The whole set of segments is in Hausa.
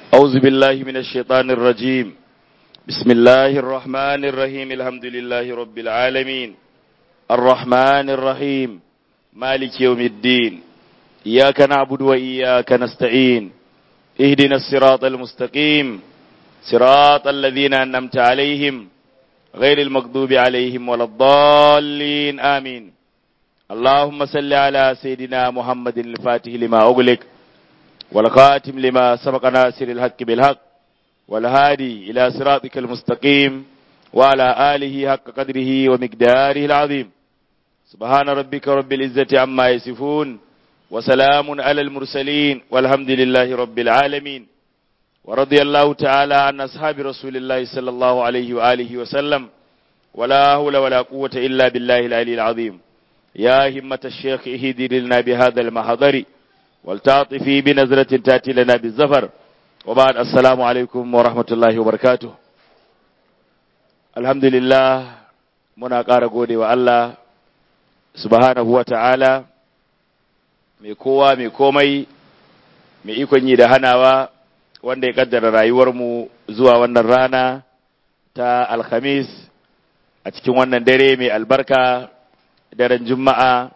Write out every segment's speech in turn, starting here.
أعوذ بالله من الشيطان الرجيم بسم الله الرحمن الرحيم الحمد لله رب العالمين الرحمن الرحيم مالك يوم الدين إياك نعبد وإياك نستعين اهدنا الصراط المستقيم صراط الذين أنمت عليهم غير المغضوب عليهم ولا الضالين آمين اللهم صل على سيدنا محمد الفاتح لما أغلق والخاتم لما سبق ناصر الحق بالحق والهادي إلى صراطك المستقيم وعلى آله حق قدره ومقداره العظيم سبحان ربك رب العزة عما يصفون وسلام على المرسلين والحمد لله رب العالمين ورضي الله تعالى عن أصحاب رسول الله صلى الله عليه وآله وسلم ولا حول ولا قوة إلا بالله العلي العظيم يا همة الشيخ اهدي لنا بهذا المحضر والتعطفي بنظرة تأتي لنا بالزفر وبعد السلام عليكم ورحمة الله وبركاته الحمد لله muna ƙara gode wa Allah subhanahu wa ta'ala mai kowa mai komai mai ikon yi da hanawa wanda ya kaddara rayuwarmu zuwa wannan rana ta alhamis a cikin wannan dare mai albarka daren juma'a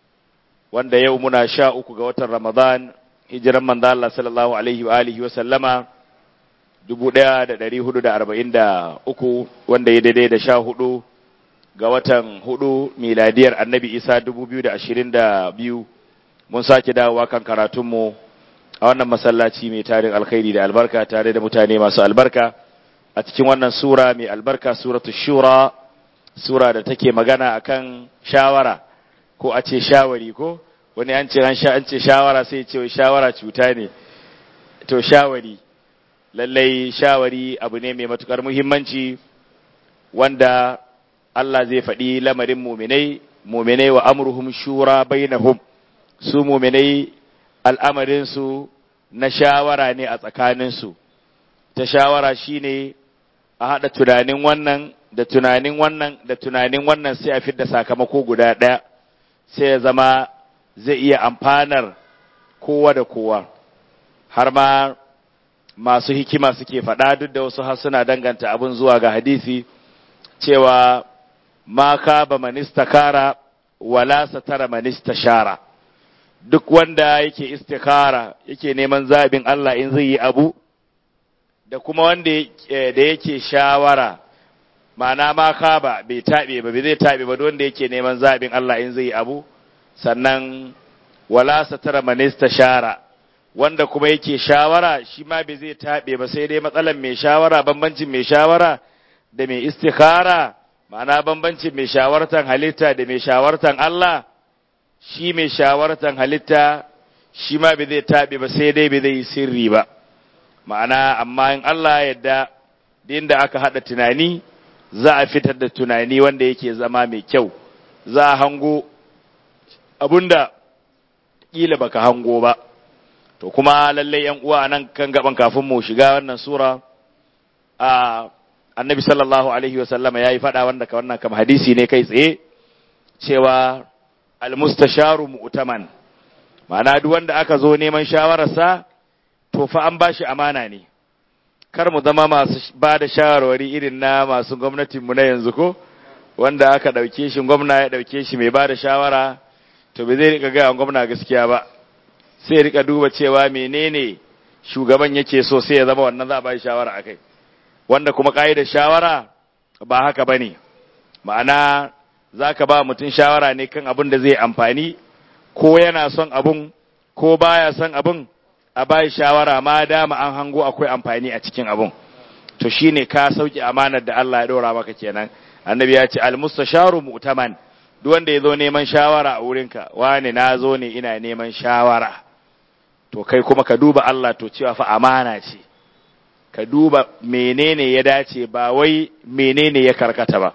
wanda yau muna sha uku ga watan ramadan hijiran manzo Allah sallallahu alaihi wa alihi wa sallama dubu ɗaya da ɗari hudu da arba'in da uku wanda ya daidai da sha hudu ga watan hudu miladiyar annabi isa dubu biyu da ashirin da biyu mun sake dawowa kan karatunmu a wannan masallaci mai tarin alkhairi da albarka tare da mutane masu albarka a cikin wannan sura mai albarka suratu shura sura da take magana akan shawara ko a ce shawari ko wani an ce an sha an ce shawara sai ce shawara cuta ne to shawari lallai shawari abu ne mai matukar muhimmanci wanda Allah zai faɗi lamarin muminai muminai wa amruhum shura bainahum su muminai al'amarinsu na shawara ne a tsakaninsu ta shawara shine a haɗa tunanin wannan da tunanin wannan da tunanin wannan sai a fidda sakamako guda ɗaya sai ya zama zai iya amfanar kowa da kowa har ma masu hikima suke faɗa duk da wasu har suna danganta abin zuwa ga hadisi cewa ma ka ba manista kara wala satara manista shara duk wanda yake istikara yake neman zaɓin Allah in zai yi abu da kuma wanda da yake shawara ma'ana ma ka ba bai taɓe ba bai zai taɓe ba wanda yake neman zaɓin Allah in zai yi abu sannan wala satara manista shara wanda kuma yake shawara shi ma bai zai taɓe ba sai dai matsalan mai shawara bambancin mai shawara da mai istikara ma'ana bambancin mai shawartan halitta da mai shawartan Allah shi mai shawartan halitta shi ma bai zai taɓe ba sai dai bai zai yi sirri ba ma'ana amma in Allah ya yarda din da aka haɗa tunani za a fitar da tunani wanda yake zama mai kyau za a hango abunda kila baka hango ba to kuma lallai yan uwa nan kan gaban kafin mu shiga wannan sura a annabi sallallahu alaihi wa sallama yayi fada wanda ka wannan kam hadisi ne kai tsaye cewa almustasharu mu'taman ma'ana duk wanda aka zo neman shawararsa to fa an bashi amana ne kar mu zama masu ba da shawarwari irin na masu gwamnatin mu na yanzu ko wanda aka dauke shi gwamna ya dauke shi mai ba da shawara to bai zai rika ga gwamna gaskiya ba sai rika duba cewa menene shugaban yake so sai ya zama wannan za a ba shawara akai wanda kuma da shawara ba haka bane ma'ana zaka ba mutum shawara ne kan abin da zai amfani ko yana son abun ko baya son abun a bai shawara ma dama an hango akwai amfani a cikin abun to shine ka sauki amanar da Allah ya dora maka kenan annabi ya ce al-mustasharu mu'taman duk wanda ya zo neman shawara a wurinka wane na zo ne ina neman shawara to kai kuma ka duba Allah to cewa fa amana ce ka duba menene ya dace ba wai menene ya karkata ba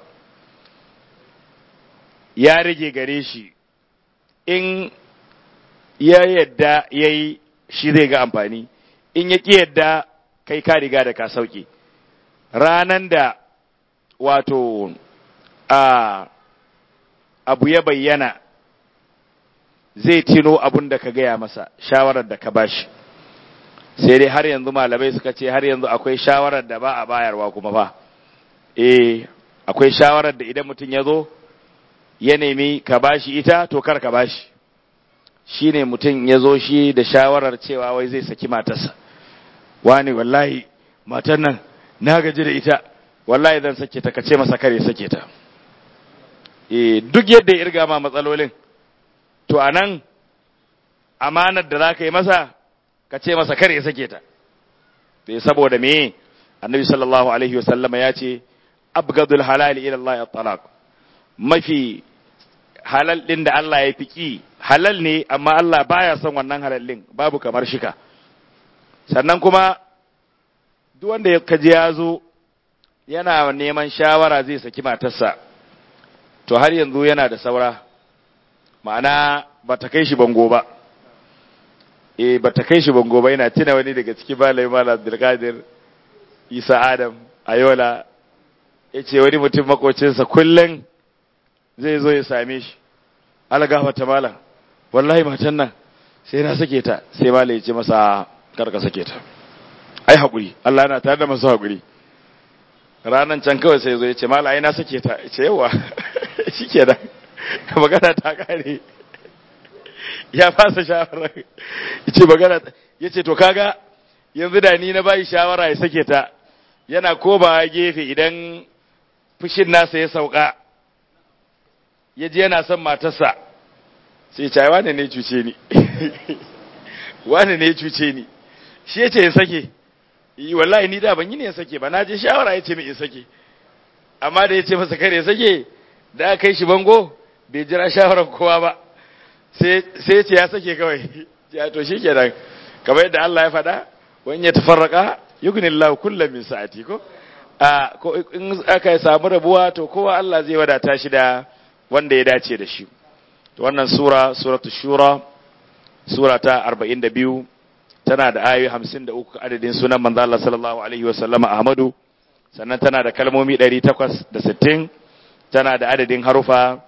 ya rage gare shi in ya yadda ya yi shi zai ga amfani in ya ƙi yadda kai ka riga da ka sauke ranan da wato a abu ya bayyana zai tino abun da ka gaya masa shawarar da ka bashi sai dai har yanzu malamai suka ce har yanzu akwai shawarar da ba a bayarwa kuma ba eh akwai shawarar da idan mutum ya zo ya nemi ka bashi ita to kar ka bashi shine mutum ya zo shi da shawarar cewa wai zai saki matarsa wani wallahi matan nan na gaji da ita wallahi zan sake ta kace masa kare sake ta eh duk yadda ya irga ma matsalolin to anan amanar da zaka yi masa ka ce masa kare sake ta eh saboda me annabi sallallahu alaihi wasallama ya ce abgadul halali ila Allah at-talaq mafi halal din da Allah ya fiki halal ne amma Allah baya son wannan halal din babu kamar shika sannan kuma duk wanda ya kaji ya zo yana neman shawara zai saki matarsa to har yanzu yana da saura ma'ana ba ta kai shi bango ba eh ba ta kai shi bango ba yana tuna wani daga cikin malai mala Abdulkadir Isa Adam Ayola yace wani mutum makocinsa kullun zai zo ya same shi algafa ta malam wallahi matan nan sai na sake ta sai malai ya ce masa karka sake ta ai haƙuri Allah yana tare da masu haƙuri ranan can kawai sai zo ya ce mala ai na sake ta ya ce yawa shi ke da magana ta kare ya fasa shawara ya ce magana ya ce to kaga yanzu da ni na bayi shawara ya sake ta yana koma gefe idan fushin nasa ya sauka ya ji yana son matarsa sai ce wane ne cuce ni wane ne cuce ni shi ya ce ya sake yi wallahi ni da ban yi ne ya sake ba na je shawara ya ce mai in sake amma da ya ce masa kare sake da aka kai shi bango bai jira shawarar kowa ba sai ya ce ya sake kawai ya to shi kenan kamar yadda Allah ya faɗa wani ya tafarraka yugnillahu kullum min sa'ati ko a ko in aka samu rabuwa to kowa Allah zai wadata shi da wanda ya dace da shi to wannan sura suratul shura sura ta 42 tana da ayoyi 53 adadin sunan manzo Allah sallallahu alaihi wasallam Ahmadu sannan tana da kalmomi 860 tana da adadin harufa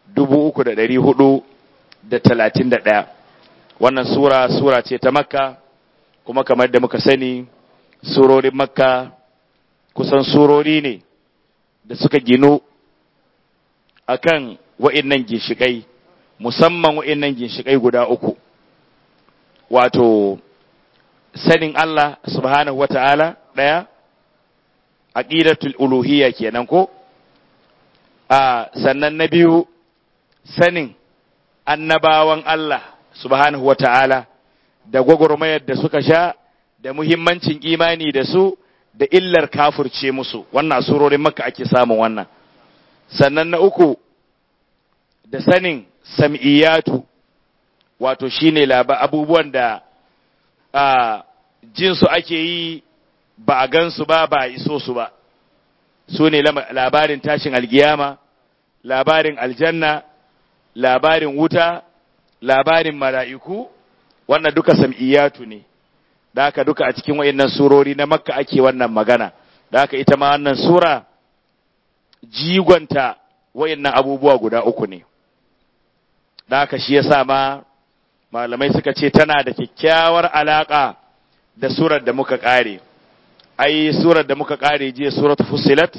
3431 wannan sura sura ce ta Makka kuma kamar da muka sani surorin Makka kusan surori ne da suka ginu akan wa'innan ginshikai musamman wa'innan ginshikai guda uku wato sanin Allah subhanahu wa ta'ala ɗaya, aƙidatul uluhiyya kenan ko? A sannan na biyu sanin annabawan Allah subhanahu wa ta'ala da gwagwarmayar da suka sha da muhimmancin imani da su da illar kafurce musu, wannan surorin maka ake samun wannan. Sannan na uku da sanin sam'iyatu wato shine laba abubuwan da a jinsu ake yi ba a gansu ba ba a iso su ba su ne labarin tashin algiyama labarin aljanna labarin wuta labarin mala'iku wannan duka sam'iyatu ne da haka duka a cikin wayannan surori na makka ake wannan magana da haka ita ma wannan sura jigonta wayannan abubuwa guda uku ne da haka shi yasa ma malamai suka ce tana da kyakkyawar alaka da surar da muka kare ai surar da muka kare jiya suratul fussilat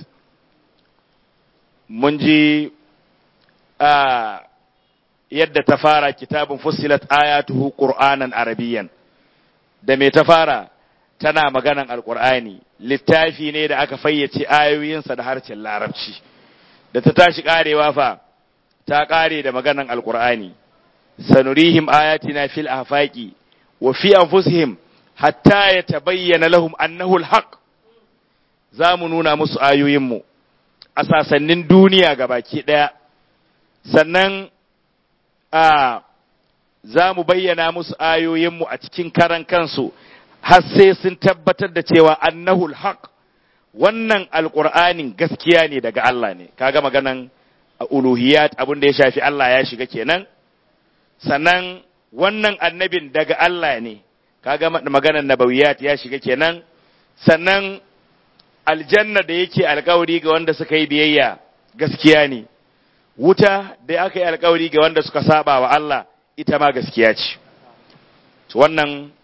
mun ji a yadda ta fara kitabun fussilat ayatuhu qur'anan arabiyyan da me ta fara tana maganan alqur'ani littafi ne da aka fayyace ayoyinsa da harshen larabci da ta tashi karewa fa ta kare da maganan alqur'ani sanurihim ayatina fil afaqi wa fi anfusihim hatta yatabayyana lahum annahu alhaq zamu nuna musu ayoyinmu a sasannin duniya gabaki daya sannan a za mu bayyana musu ayoyinmu a cikin karan kansu har sai sun tabbatar da cewa annahul haq wannan alƙur'anin gaskiya ne daga Allah ne kaga maganan uluhiyat abin da ya shafi Allah ya shiga kenan sannan wannan annabin daga Allah ne kaga maganan nabawiyat ya shiga kenan sannan aljanna da yake alkawari ga wanda suka yi biyayya gaskiya ne wuta da aka yi alkawari ga wanda suka saba wa Allah ita ma gaskiya ce wannan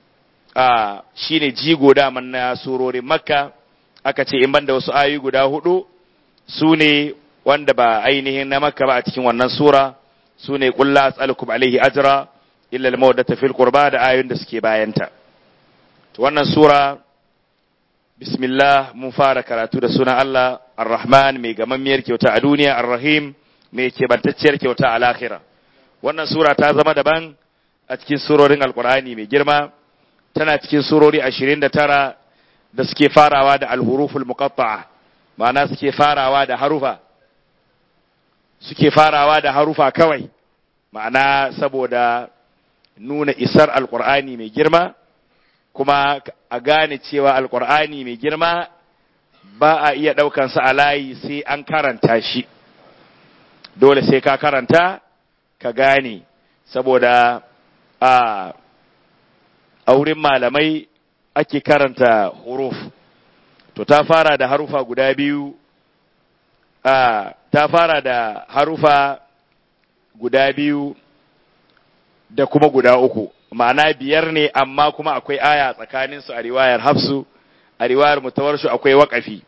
a shine jigo daman na surorin makka aka ce in banda wasu ayoyi guda hudu su ne wanda ba ainihin na makka ba a cikin wannan sura su ne kulla as'alukum alaihi ajra illa al-mawaddata fil qurba da ayoyin da suke bayanta to wannan sura bismillah mun fara karatu da sunan Allah ar-rahman mai gamammiyar kyauta a duniya ar-rahim mai kebantacciyar kyauta a lahira wannan sura ta zama daban a cikin surorin alkur'ani mai girma tana cikin surori ashirin da tara da suke farawa da alhuruful muqatta'a ma'ana suke farawa da harufa suke farawa da harufa kawai ma'ana saboda nuna isar alkur'ani mai girma kuma a gane cewa alkur'ani mai girma ba a iya ɗaukansa a layi sai an karanta shi dole sai ka karanta ka gane saboda a a wurin malamai ake karanta huruf to ta fara da harufa guda biyu a ta fara da harufa guda biyu da kuma guda uku ma'ana biyar ne amma kuma akwai aya tsakaninsu a riwayar hafsu a riwayar mutawarshu akwai waƙafi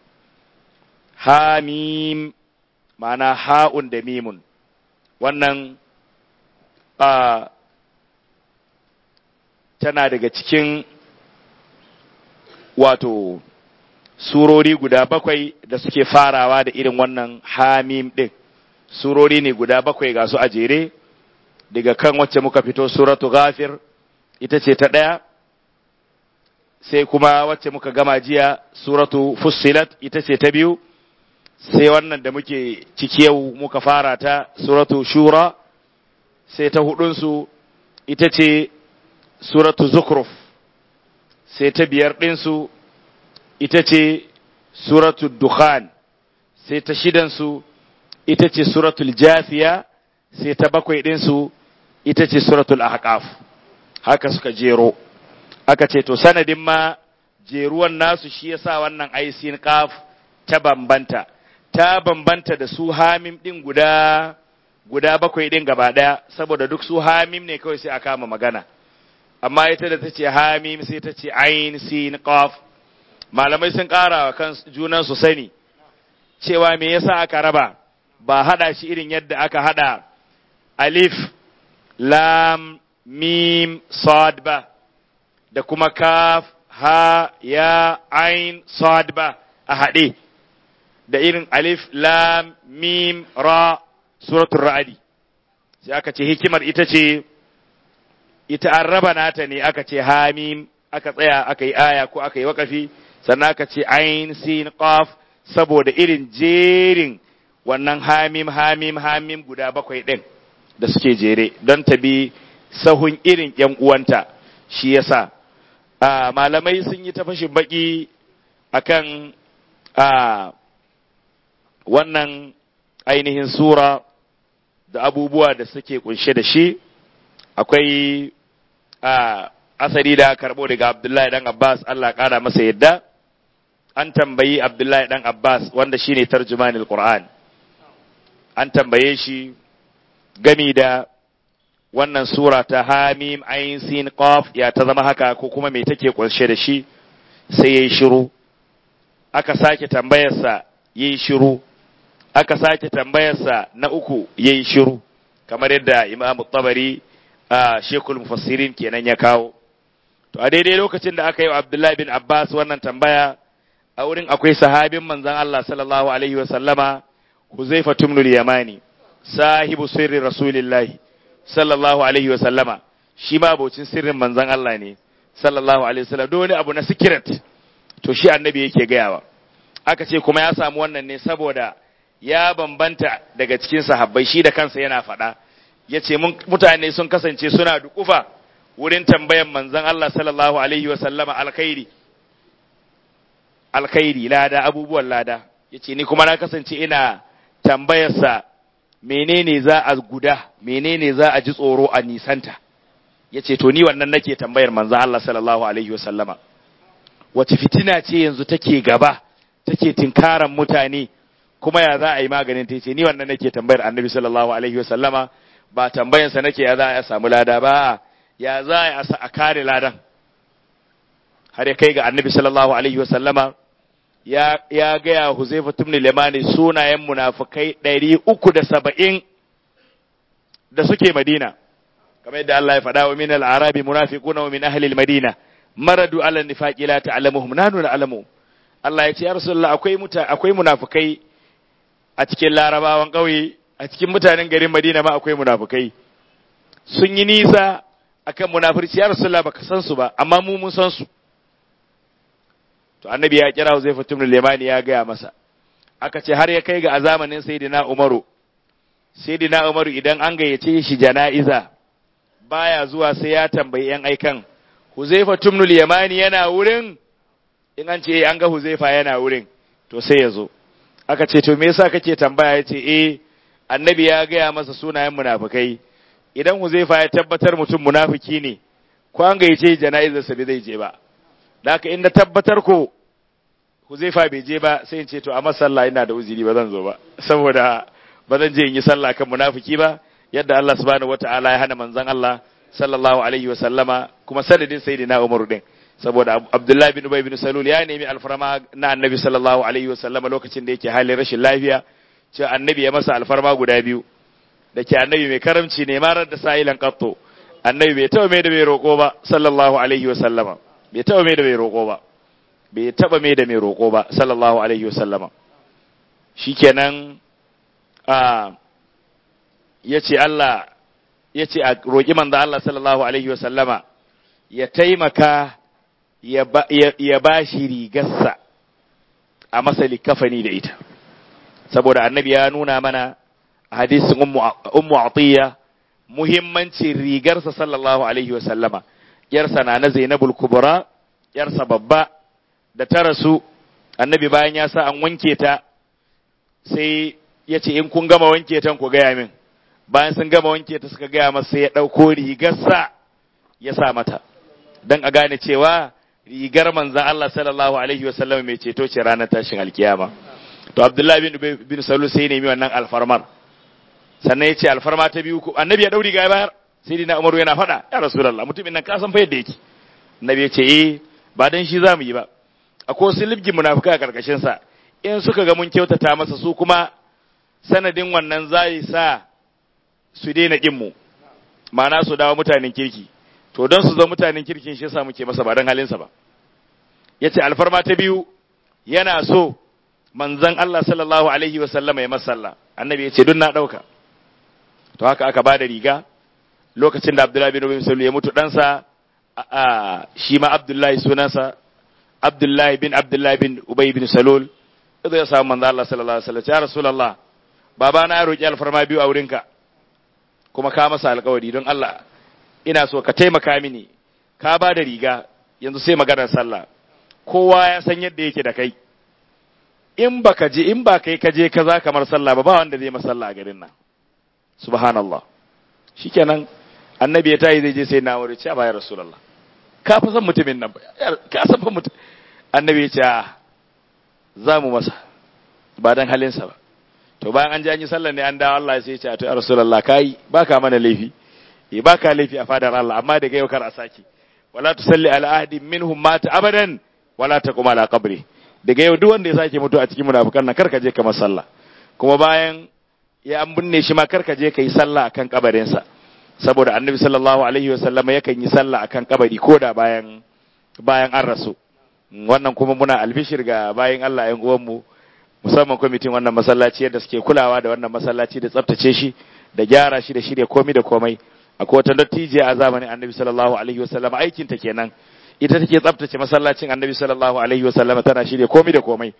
hamim ma'ana ha'un da mimun wannan a tana daga cikin wato surori guda bakwai da suke farawa da irin wannan hamim ɗin surori ne guda bakwai ga su a jere daga kan wacce muka fito suratu ghafir ita ce ta ɗaya sai kuma wacce muka gama jiya suratu fussilat ita ce ta biyu sai wannan da muke ciki yau muka fara ta suratu shura sai ta hudunsu ita ce suratu zukruf sai ta biyar ɗinsu ita ce suratu dukhan sai ta shidansu ita ce suratul jafiya sai ta bakwai ɗinsu ita ce suratul ahqaf haka suka jero aka ce to sanadin ma jeruwan nasu shi yasa wannan aisin qaf ta bambanta ta bambanta da su hamim ɗin guda guda bakwai ɗin gaba ɗaya saboda duk su hamim ne kawai sai a kama magana amma ita da ta ce hamim sai ta ce ain sin qaf malamai sun ƙara wa kan junan su sani cewa me yasa aka raba ba hada shi irin yadda aka hada alif lam mim sad ba da kuma kaf ha ya ain sad ba a haɗe da irin alif lam mim ra suratul ra'adi sai aka ce hikimar ita ce ita an raba nata ne aka ce hamim aka tsaya aka yi aya ko aka yi wakafi sannan aka ce ain sin qaf saboda irin jerin wannan hamim hamim hamim guda bakwai ɗin da suke jere don ta bi sahun irin ‘yan uwanta shi yasa a malamai sun yi ta fashin baki akan a wannan ainihin sura da abubuwa da suke kunshe da shi akwai a asali da karɓo daga abdullahi dan abbas allah ƙara masa yadda an tambayi abdullahi dan abbas wanda shine tarjumanil qur'an an tambaye shi gami da wannan sura ta hamim ayin sin qaf ya ta zama haka ko kuma me take kunshe da shi sai yayi shiru aka sake tambayarsa yayi shiru aka sake tambayarsa na uku yayi shiru kamar yadda imam tabari a shekul mufassirin kenan ya kawo to a daidai lokacin da aka yi wa abdullahi bin abbas wannan tambaya a wurin akwai sahabin manzon Allah sallallahu alaihi wa sallama huzaifa tumnul yamani sahibu sirri rasulillahi sallallahu alaihi wa sallama shi ma abocin sirrin manzon Allah ne sallallahu alaihi wa sallam dole abu na secret to shi annabi yake gayawa aka ce kuma ya samu wannan ne saboda ya bambanta daga cikin sahabbai shi da kansa yana faɗa ya ce mutane sun kasance suna dukufa wurin tambayan manzon Allah sallallahu alaihi wa sallama alkhairi alkhairi lada abubuwan lada ya ce ni kuma na kasance ina tambayarsa menene za a guda menene za a ji tsoro a nisanta ya ce to ni wannan nake tambayar manzon Allah sallallahu alaihi wa sallama wace fitina ce yanzu take gaba take tinkaran mutane kuma ya za a yi maganin ta ce ni wannan nake tambayar annabi sallallahu alaihi wa sallama ba tambayansa nake ya za a samu lada ba ya za a a kare ladan har ya kai ga annabi sallallahu alaihi wa sallama ya ya gaya Huzaifa ibn Limani sunayen munafikai ɗari uku da saba'in da suke Madina kamar yadda Allah ya faɗa wa min al-arabi munafiquna wa min ahli al-madina maradu ala nifaqi la ta'lamuhum nanu na'lamu Allah ya ce ya rasulullah akwai muta akwai munafikai a cikin larabawan ƙauye a cikin mutanen garin Madina ma akwai munafikai sun yi nisa akan munafirci ya rasulullah baka san su ba amma mu mun san su to annabi ya kira Uzaifa ibn Limani ya gaya masa aka ce har ya kai ga a zamanin sayyidina Umaru sayyidina Umaru idan an gayyace shi jana'iza baya zuwa sai ya tambayi yan aikan Huzaifa ibn Limani yana wurin in an ce an ga Huzaifa yana wurin to sai ya zo aka ce to me yasa kake tambaya yace eh annabi ya gaya masa sunayen munafikai idan Huzaifa ya tabbatar mutum munafiki ne ko an gayyace jana'izar sa bai zai je ba da haka inda tabbatar ko Huzaifa bai je ba sai in ce to a masalla ina da uzuri ba zan zo ba saboda ba zan je in yi sallah kan munafiki ba yadda Allah subhanahu wataala ya hana manzon Allah sallallahu alaihi wa sallama kuma sanadin sayyidina Umar din saboda Abdullah bin Ubay bin Salul ya nemi alfarma na Annabi sallallahu alaihi wa sallama lokacin da yake halin rashin lafiya cewa Annabi ya masa alfarma guda biyu da ke Annabi mai karamci ne marar da sa'ilan qatto Annabi bai taɓa mai da mai roƙo ba sallallahu alaihi wa sallama bai taɓa mai da mai roƙo ba bai taɓa mai da mai roƙo ba sallallahu alaihi wa sallama shikenan a yace Allah yace a roƙi manzo Allah sallallahu alaihi wa sallama ya taimaka ya ba shi rigarsa a masa likafani da ita saboda annabi ya nuna mana a hadisin ummu atiya muhimmancin rigarsa sallallahu alaihi wasallama yarsa na na zainabul kubra yarsa babba da ta rasu annabi bayan ya sa an wanke ta sai ya ce in kun gama wanke ta ku gaya min bayan sun gama wanke ta suka gaya masa sai ya ɗauko rigarsa ya sa mata don a gane cewa rigar manzan Allah sallallahu alaihi wasallam mai ceto ce ranar tashin alkiyama to Abdullahi bin bin Salul sai nemi wannan alfarmar sannan ya ce alfarma ta biyu annabi ya dau riga ya bayar sai dina Umaru yana faɗa ya Rasulullah mutumin nan ka san fa yadda yake annabi ya ce eh ba dan shi zamu yi ba akwai wasu libgin munafika a karkashin sa in suka ga mun kyautata masa su kuma sanadin wannan zai sa su daina kin mu ma'ana su dawo mutanen kirki to don su zo mutanen kirkin shi yasa muke masa ba don halinsa ba yace alfarma ta biyu yana so manzon Allah sallallahu alaihi wa sallama ya masalla annabi yace dun na dauka to haka aka bada riga lokacin da Abdullahi bin Ubay bin ya mutu ɗansa a shi ma Abdullahi sunansa Abdullahi bin Abdullahi bin Ubay bin Salul idan ya samu manzon Allah sallallahu alaihi wa sallam ya rasulullah baba na ya roki alfarma biyu a wurinka kuma ka masa alƙawari don Allah ina so ka taimaka mini ka ba da riga yanzu sai maganar sallah kowa ya san yadda yake da kai in baka je in ba kai ka je ka za kamar sallah ba ba wanda zai masalla a garin nan subhanallah shikenan annabi ya tayi zai je sai na wuri ce ba ya rasulullah ka fa san mutumin nan ba ka san fa mutum annabi ya ce za mu masa ba dan halinsa ba to bayan an ji an yi sallah ne an dawo Allah sai ya ce to ya rasulullah kai baka mana laifi eh baka laifi a fadar Allah amma daga yau kar a saki wala tusalli ala ahadin minhum mata abadan wala taqum ala qabri daga yau duk wanda ya sake mutu a cikin munafikan nan karka je ka masa sallah kuma bayan ya an binne shi ma karka je kai sallah akan kabarin sa saboda annabi sallallahu alaihi wa sallama yakan yi sallah akan kabari koda bayan bayan an rasu wannan kuma muna albishir ga bayan Allah ƴan uwan mu musamman kwamitin wannan masallaci yadda suke kulawa da wannan masallaci da tsaftace shi da gyara shi da shirya komai da komai akwai wata dattijiya a zamanin annabi sallallahu alaihi wasallam aikin ta kenan ita take tsaftace masallacin annabi sallallahu alaihi wasallam tana shirya komai da komai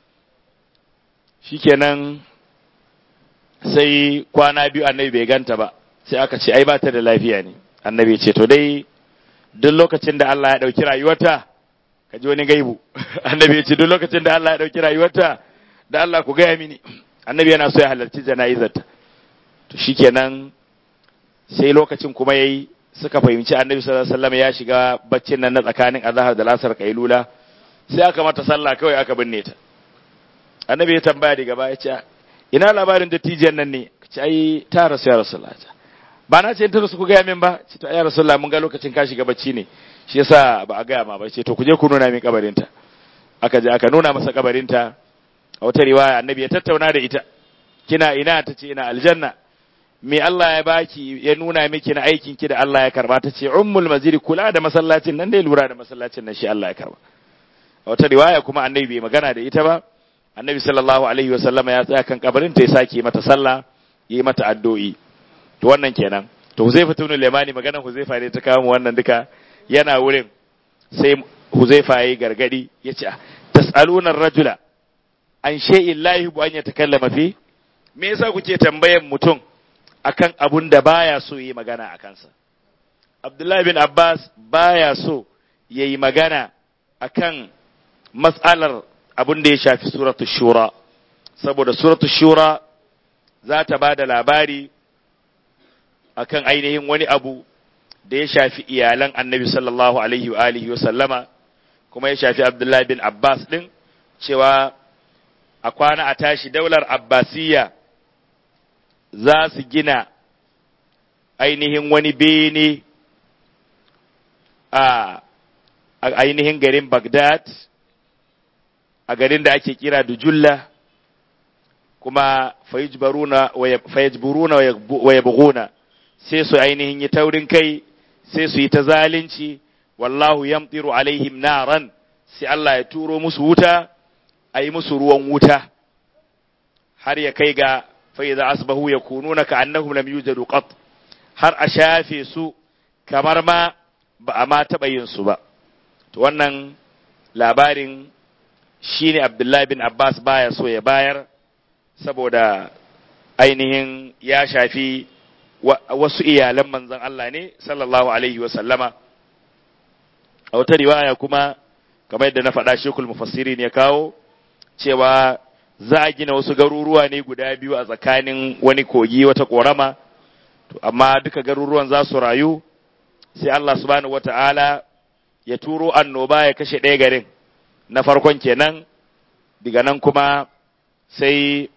shikenan sai kwana biyu annabi bai ganta ba sai aka ce ai ba ta da lafiya ne annabi ce to dai duk lokacin da Allah ya dauki rayuwarta ka ji wani gaibu annabi ya ce duk lokacin da Allah ya dauki rayuwarta da Allah ku gaya mini annabi yana so ya halarci jana'izarta to shikenan sai lokacin kuma yayi suka fahimci annabi sallallahu alaihi wasallam ya shiga baccin nan na tsakanin azhar da lasar kailula sai aka mata sallah kawai aka binne ta annabi ya tambaya daga baya ce ina labarin dattijan nan ne ce ai ta rasu ya rasulullah ba na ce in ta rasu ku gaya min ba ce to ya rasulullah mun ga lokacin ka shiga bacci ne shi yasa ba a gaya ma ba ce to ku je ku nuna min kabarinta aka je aka nuna masa kabarinta a wata riwaya annabi ya tattauna da ita kina ina ta ce ina aljanna me Allah ya baki ya nuna miki na aikin ki da Allah ya karba ta ce ummul maziri kula da masallacin nan dai lura da masallacin nan shi Allah ya karba a wata riwaya kuma annabi bai magana da ita ba annabi sallallahu alaihi wa sallama ya tsaya kan kabarin ta ya sake mata sallah yi mata addu'o'i to wannan kenan to Huzaifa ibn Limani maganar Huzaifa ne ta kawo mu wannan duka yana wurin sai Huzaifa yayi gargadi yace tas'aluna ar-rajula an shay'in la yuhibbu an yatakallama fi me yasa kuke tambayan mutum akan abun da baya so yi magana a kansa Abdullahi bin Abbas baya so yayi magana akan mas'alar abun da ya shafi suratu shura saboda suratu shura za ta ba da labari akan ainihin wani abu da ya shafi iyalan annabi sallallahu alaihi wa alihi wa sallama kuma ya shafi Abdullahi bin Abbas din cewa a kwana a tashi daular Abbasiyya za su gina ainihin wani bene a ainihin garin Baghdad a garin da ake kira Dujulla kuma fayajburuna wa yabghuna sai su ainihin yi taurin kai sai su yi ta zalunci wallahu yamtiru alaihim naran sai Allah ya turo musu wuta a yi musu ruwan wuta har ya kai ga fa'iza asbahu ya kununa ka annahum lam yujadu qat har a shafe su kamar ma ba a ma taɓa yin su ba to wannan labarin shine Abdullahi bin Abbas baya so ya bayar saboda ainihin ya shafi wasu iyalan manzon Allah ne sallallahu alaihi wa sallama a wata riwaya kuma kamar yadda na faɗa shekul mufassiri ne kawo cewa za a gina wasu garuruwa ne guda biyu a tsakanin wani kogi wata ƙorama to amma duka garuruwan za su rayu sai Allah subhanahu wata'ala ya turo annoba ya kashe ɗaya garin na farkon kenan daga nan kuma sai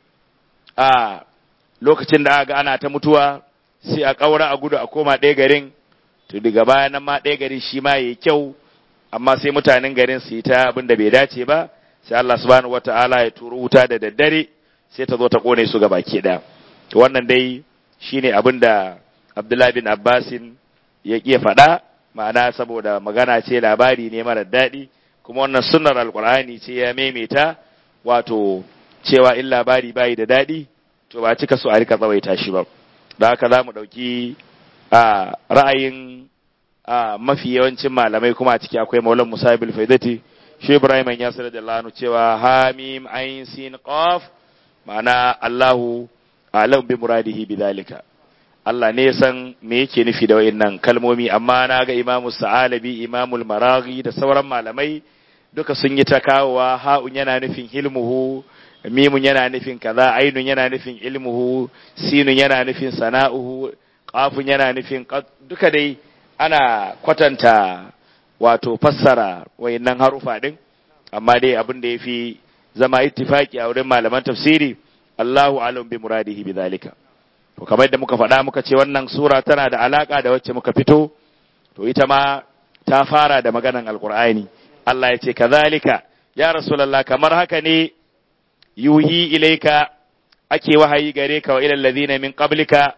a lokacin da aka ana ta mutuwa sai a ƙaura a gudu a koma ɗaya garin to daga baya nan ma ɗaya garin shi ma yayi kyau amma sai mutanen garin su yi ta abin da bai dace ba sai Allah subhanahu wata'ala ya turo wuta da daddare sai ta zo ta kone su baki ɗaya to wannan dai shine abin da Abdullahi bin Abbasin ya ƙi faɗa ma'ana saboda magana ce labari ne mara daɗi kuma wannan sunnar alkur'ani ce ya maimaita wato cewa in labari bayi da daɗi to ba cika so a rika tsawaita shi ba da haka za mu ɗauki a ra'ayin a mafi yawancin malamai kuma a ciki akwai maulan musa bil faidati shi ibrahim ya sanar da lanu cewa hamim ayin sin qaf ma'ana allahu alam bi muradihi bidhalika Allah ne san me yake nufi da wayannan kalmomi amma na ga imamu sa'alabi imamul maraghi da sauran malamai duka sun yi ta kawowa ha'un yana nufin hilmuhu mimun yana nufin kaza ainun yana nufin ilmuhu sinun yana nufin sana'uhu qafun yana nufin duka dai ana kwatanta wato fassara wayannan harufa din amma dai abin da yafi zama ittifaki a wurin malaman tafsiri Allahu alam bi muradihi bidhalika to kamar yadda muka faɗa muka ce wannan sura tana da alaka da wacce muka fito to ita ma ta fara da maganan alqur'ani Allah ya ce kazalika ya rasulullah kamar haka ne yuhi ilaika ake wahayi gare ka wa ilal ladina min qablika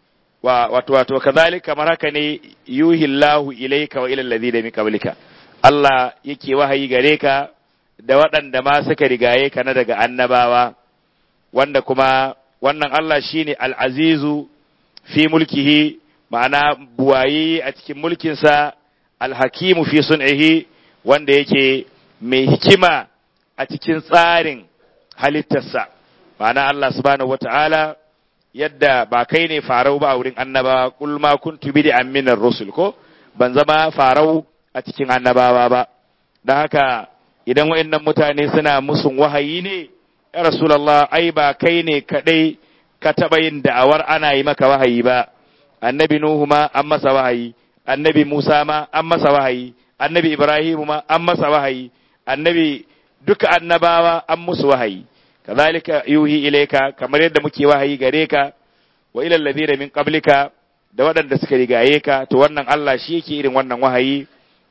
wa wato wato kazalika kamar haka ne yuhi Allahu ilaika wa ilal ladina min qablika Allah yake wahayi gare ka da waɗanda ma suka rigaye ka na daga annabawa wanda kuma wannan Allah shine al-azizu fi mulkihi ma'ana buwayi a cikin mulkinsa al-hakimu fi sun'ihi wanda yake mai hikima a cikin tsarin halittarsa ma'ana Allah subhanahu wata'ala yadda ba kai ne farau ba a wurin annabawa kul ma kuntu bid'an minar rusul ko ban zama farau a cikin annabawa ba dan haka idan wayannan mutane suna musun wahayi ne ya rasulullah ai ba kai ne kadai ka taba yin da'awar ana yi maka wahayi ba annabi nuhu ma an masa wahayi annabi musa ma an masa wahayi annabi ibrahim ma an masa wahayi annabi duka annabawa an musu wahayi kazalika yuhi ilaika kamar yadda muke wahayi gare ka wa ila alladhina min qablika da waɗanda suka rigaye ka to wannan Allah shi yake irin wannan wahayi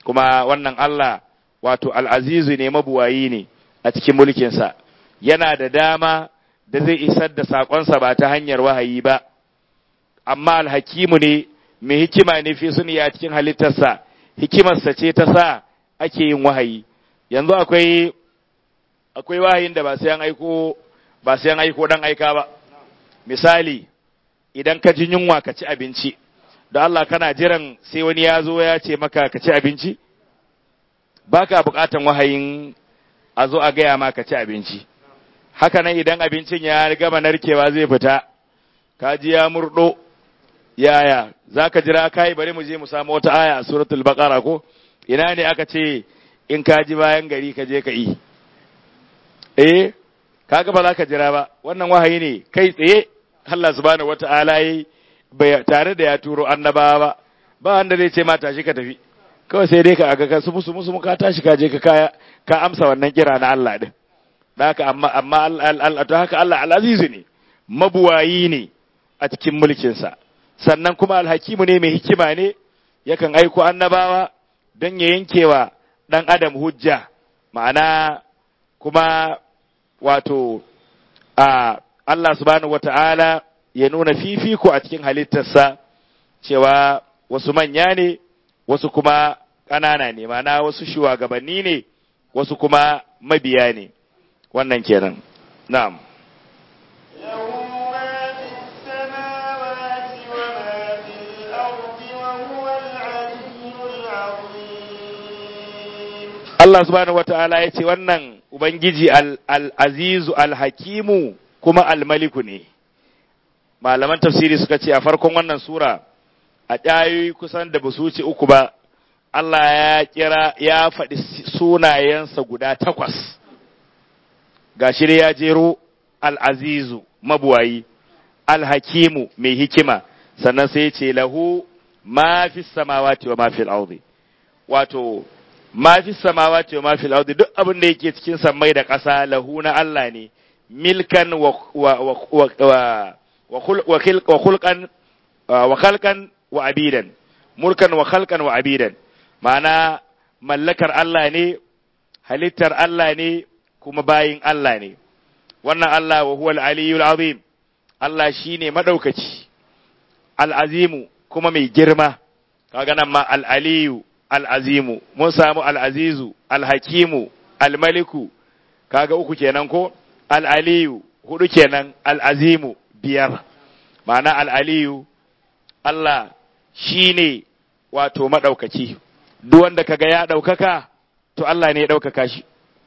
kuma wannan Allah wato al'azizu ne mabuwayi ne a cikin mulkinsa yana da dama da zai isar da saƙonsa ba ta hanyar wahayi ba amma alhakimu ne mai hikima ne fi suni a cikin halittarsa hikimarsa ce ta sa ake yin wahayi yanzu akwai akwai wahayin da ba sai an aiko ba sai an aiko dan aika ba misali idan ka ji yunwa ka ci abinci da Allah kana jiran sai wani ya zo ya ce maka ka ci abinci baka bukatan wahayin a zo a gaya ma ka ci abinci haka nan idan abincin ya gama narkewa zai fita ka ji ya murdo yaya za ka jira kai bari mu je mu samu wata aya a suratul baqara ko ina ne aka ce in ka ji bayan gari ka je ka yi eh kaga ba za ka jira ba wannan wahayi ne kai tsaye Allah subhanahu wata'ala yi tare da ya turo annabawa ba ba wanda zai ce ma tashi ka tafi kawai sai dai ka aga ka su musu musu ka tashi ka je ka kaya ka amsa wannan kira na Allah din haka amma amma Allah to haka Allah al-azizu ne mabuwayi ne a cikin mulkin sa sannan kuma alhakimu ne mai hikima ne yakan aiko annabawa don ya yankewa dan adam hujja ma'ana kuma wato a Allah subhanahu wata'ala ya nuna fifiko a cikin halittarsa cewa wasu manya ne wasu kuma ƙanana ne mana wasu shugabanni ne wasu kuma mabiya ne wannan kenan na'am Allah subhanahu wata'ala ya ce wannan Ubangiji al-azizu al-hakimu kuma al-maliku ne malaman tafsiri suka ce a farkon wannan sura a ɗayoyi kusan da ba su wuce uku ba Allah ya kira ya faɗi sunayensa guda takwas ga shi ya jero al'azizu mabuwayi alhakimu mai hikima sannan sai ce lahu ma fi samawati wa ma fi al'audi wato ma fi samawati wa ma fi al'audi duk abin da yake cikin sammai da ƙasa lahu na Allah ne milkan wa wa wa wa khulqan wa khalqan wa abidan mulkan wa khalqan wa abidan ma'ana mallakar Allah ne halittar Allah ne kuma bayin Allah ne wannan Allah wa huwal aliyyul azim Allah shine madaukaci al-azimu kuma mai girma kaga nan ma al-aliyu al-azimu mun samu al-azizu al-hakimu al-maliku kaga uku kenan ko al-aliyu hudu kenan al-azimu biyar ma'ana al-aliyu Allah shine wato madaukaki duk wanda kaga ya daukaka to Allah ne ya daukaka shi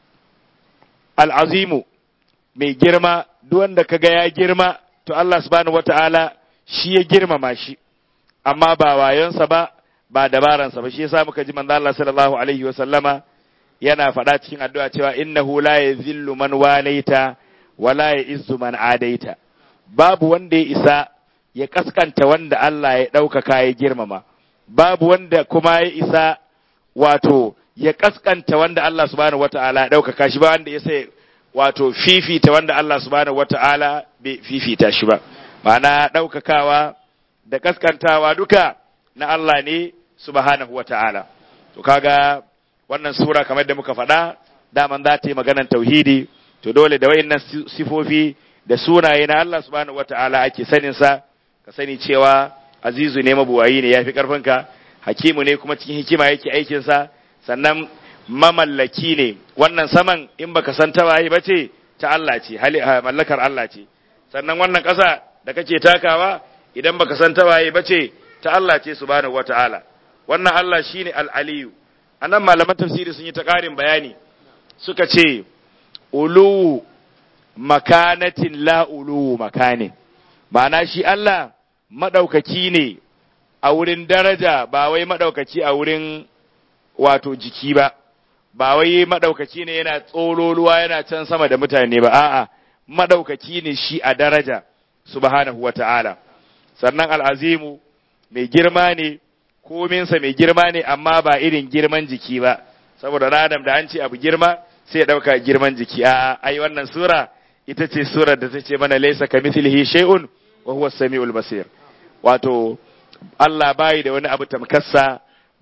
al-azimu mai girma duk wanda kaga ya girma to Allah subhanahu wata'ala shi ya girmama shi amma ba wayonsa ba ba dabaransa ba shi yasa muka ji manzo Allah sallallahu alaihi wa sallama yana faɗa cikin addu'a cewa innahu la yazillu man walaita wa la ya'izzu man adaita babu wanda ya isa ya kaskanta wanda Allah ya ɗaukaka ya girmama babu wanda kuma ya isa wato ya kaskanta wanda Allah subhanahu wata'ala ya ɗaukaka shi ba wanda ya sai wato fifita wanda Allah subhanahu wata'ala bai fifita shi ba ma'ana ɗaukakawa da kaskantawa duka na Allah ne subhanahu wata'ala to kaga wannan sura kamar da muka faɗa daman za ta yi maganar tauhidi to dole da wayannan sifofi da sunaye na Allah subhanahu wata'ala ake sanin sa ka sani cewa azizu ne mabuwayi ne yafi karfinka hakimu ne kuma cikin hikima yake aikin sa sannan mamallaki ne wannan saman in baka san ta waye ba ce ta Allah ce mallakar Allah ce sannan wannan ƙasa da kake takawa idan baka san ta waye ba ce ta Allah ce subhanahu wata'ala wannan Allah shine al-aliyu anan malaman tafsiri sun yi ta ƙarin bayani suka ce ulu makanatin la ulu makanin ma'ana shi Allah madaukaki ne a wurin daraja ba wai madaukaki a wurin wato jiki ba ba wai madaukaki ne yana tsololuwa yana can sama da mutane ba a'a madaukaki ne shi a daraja subhanahu wata'ala sannan al'azimu mai girma ne kominsa mai girma ne amma ba irin girman jiki ba saboda adam da an ce abu girma sai ya ɗauka girman jiki a ai wannan sura ita ce surar da ta ce mana laisa ka mithlihi shay'un wa huwa samiul basir wato Allah bai da wani abu tamkarsa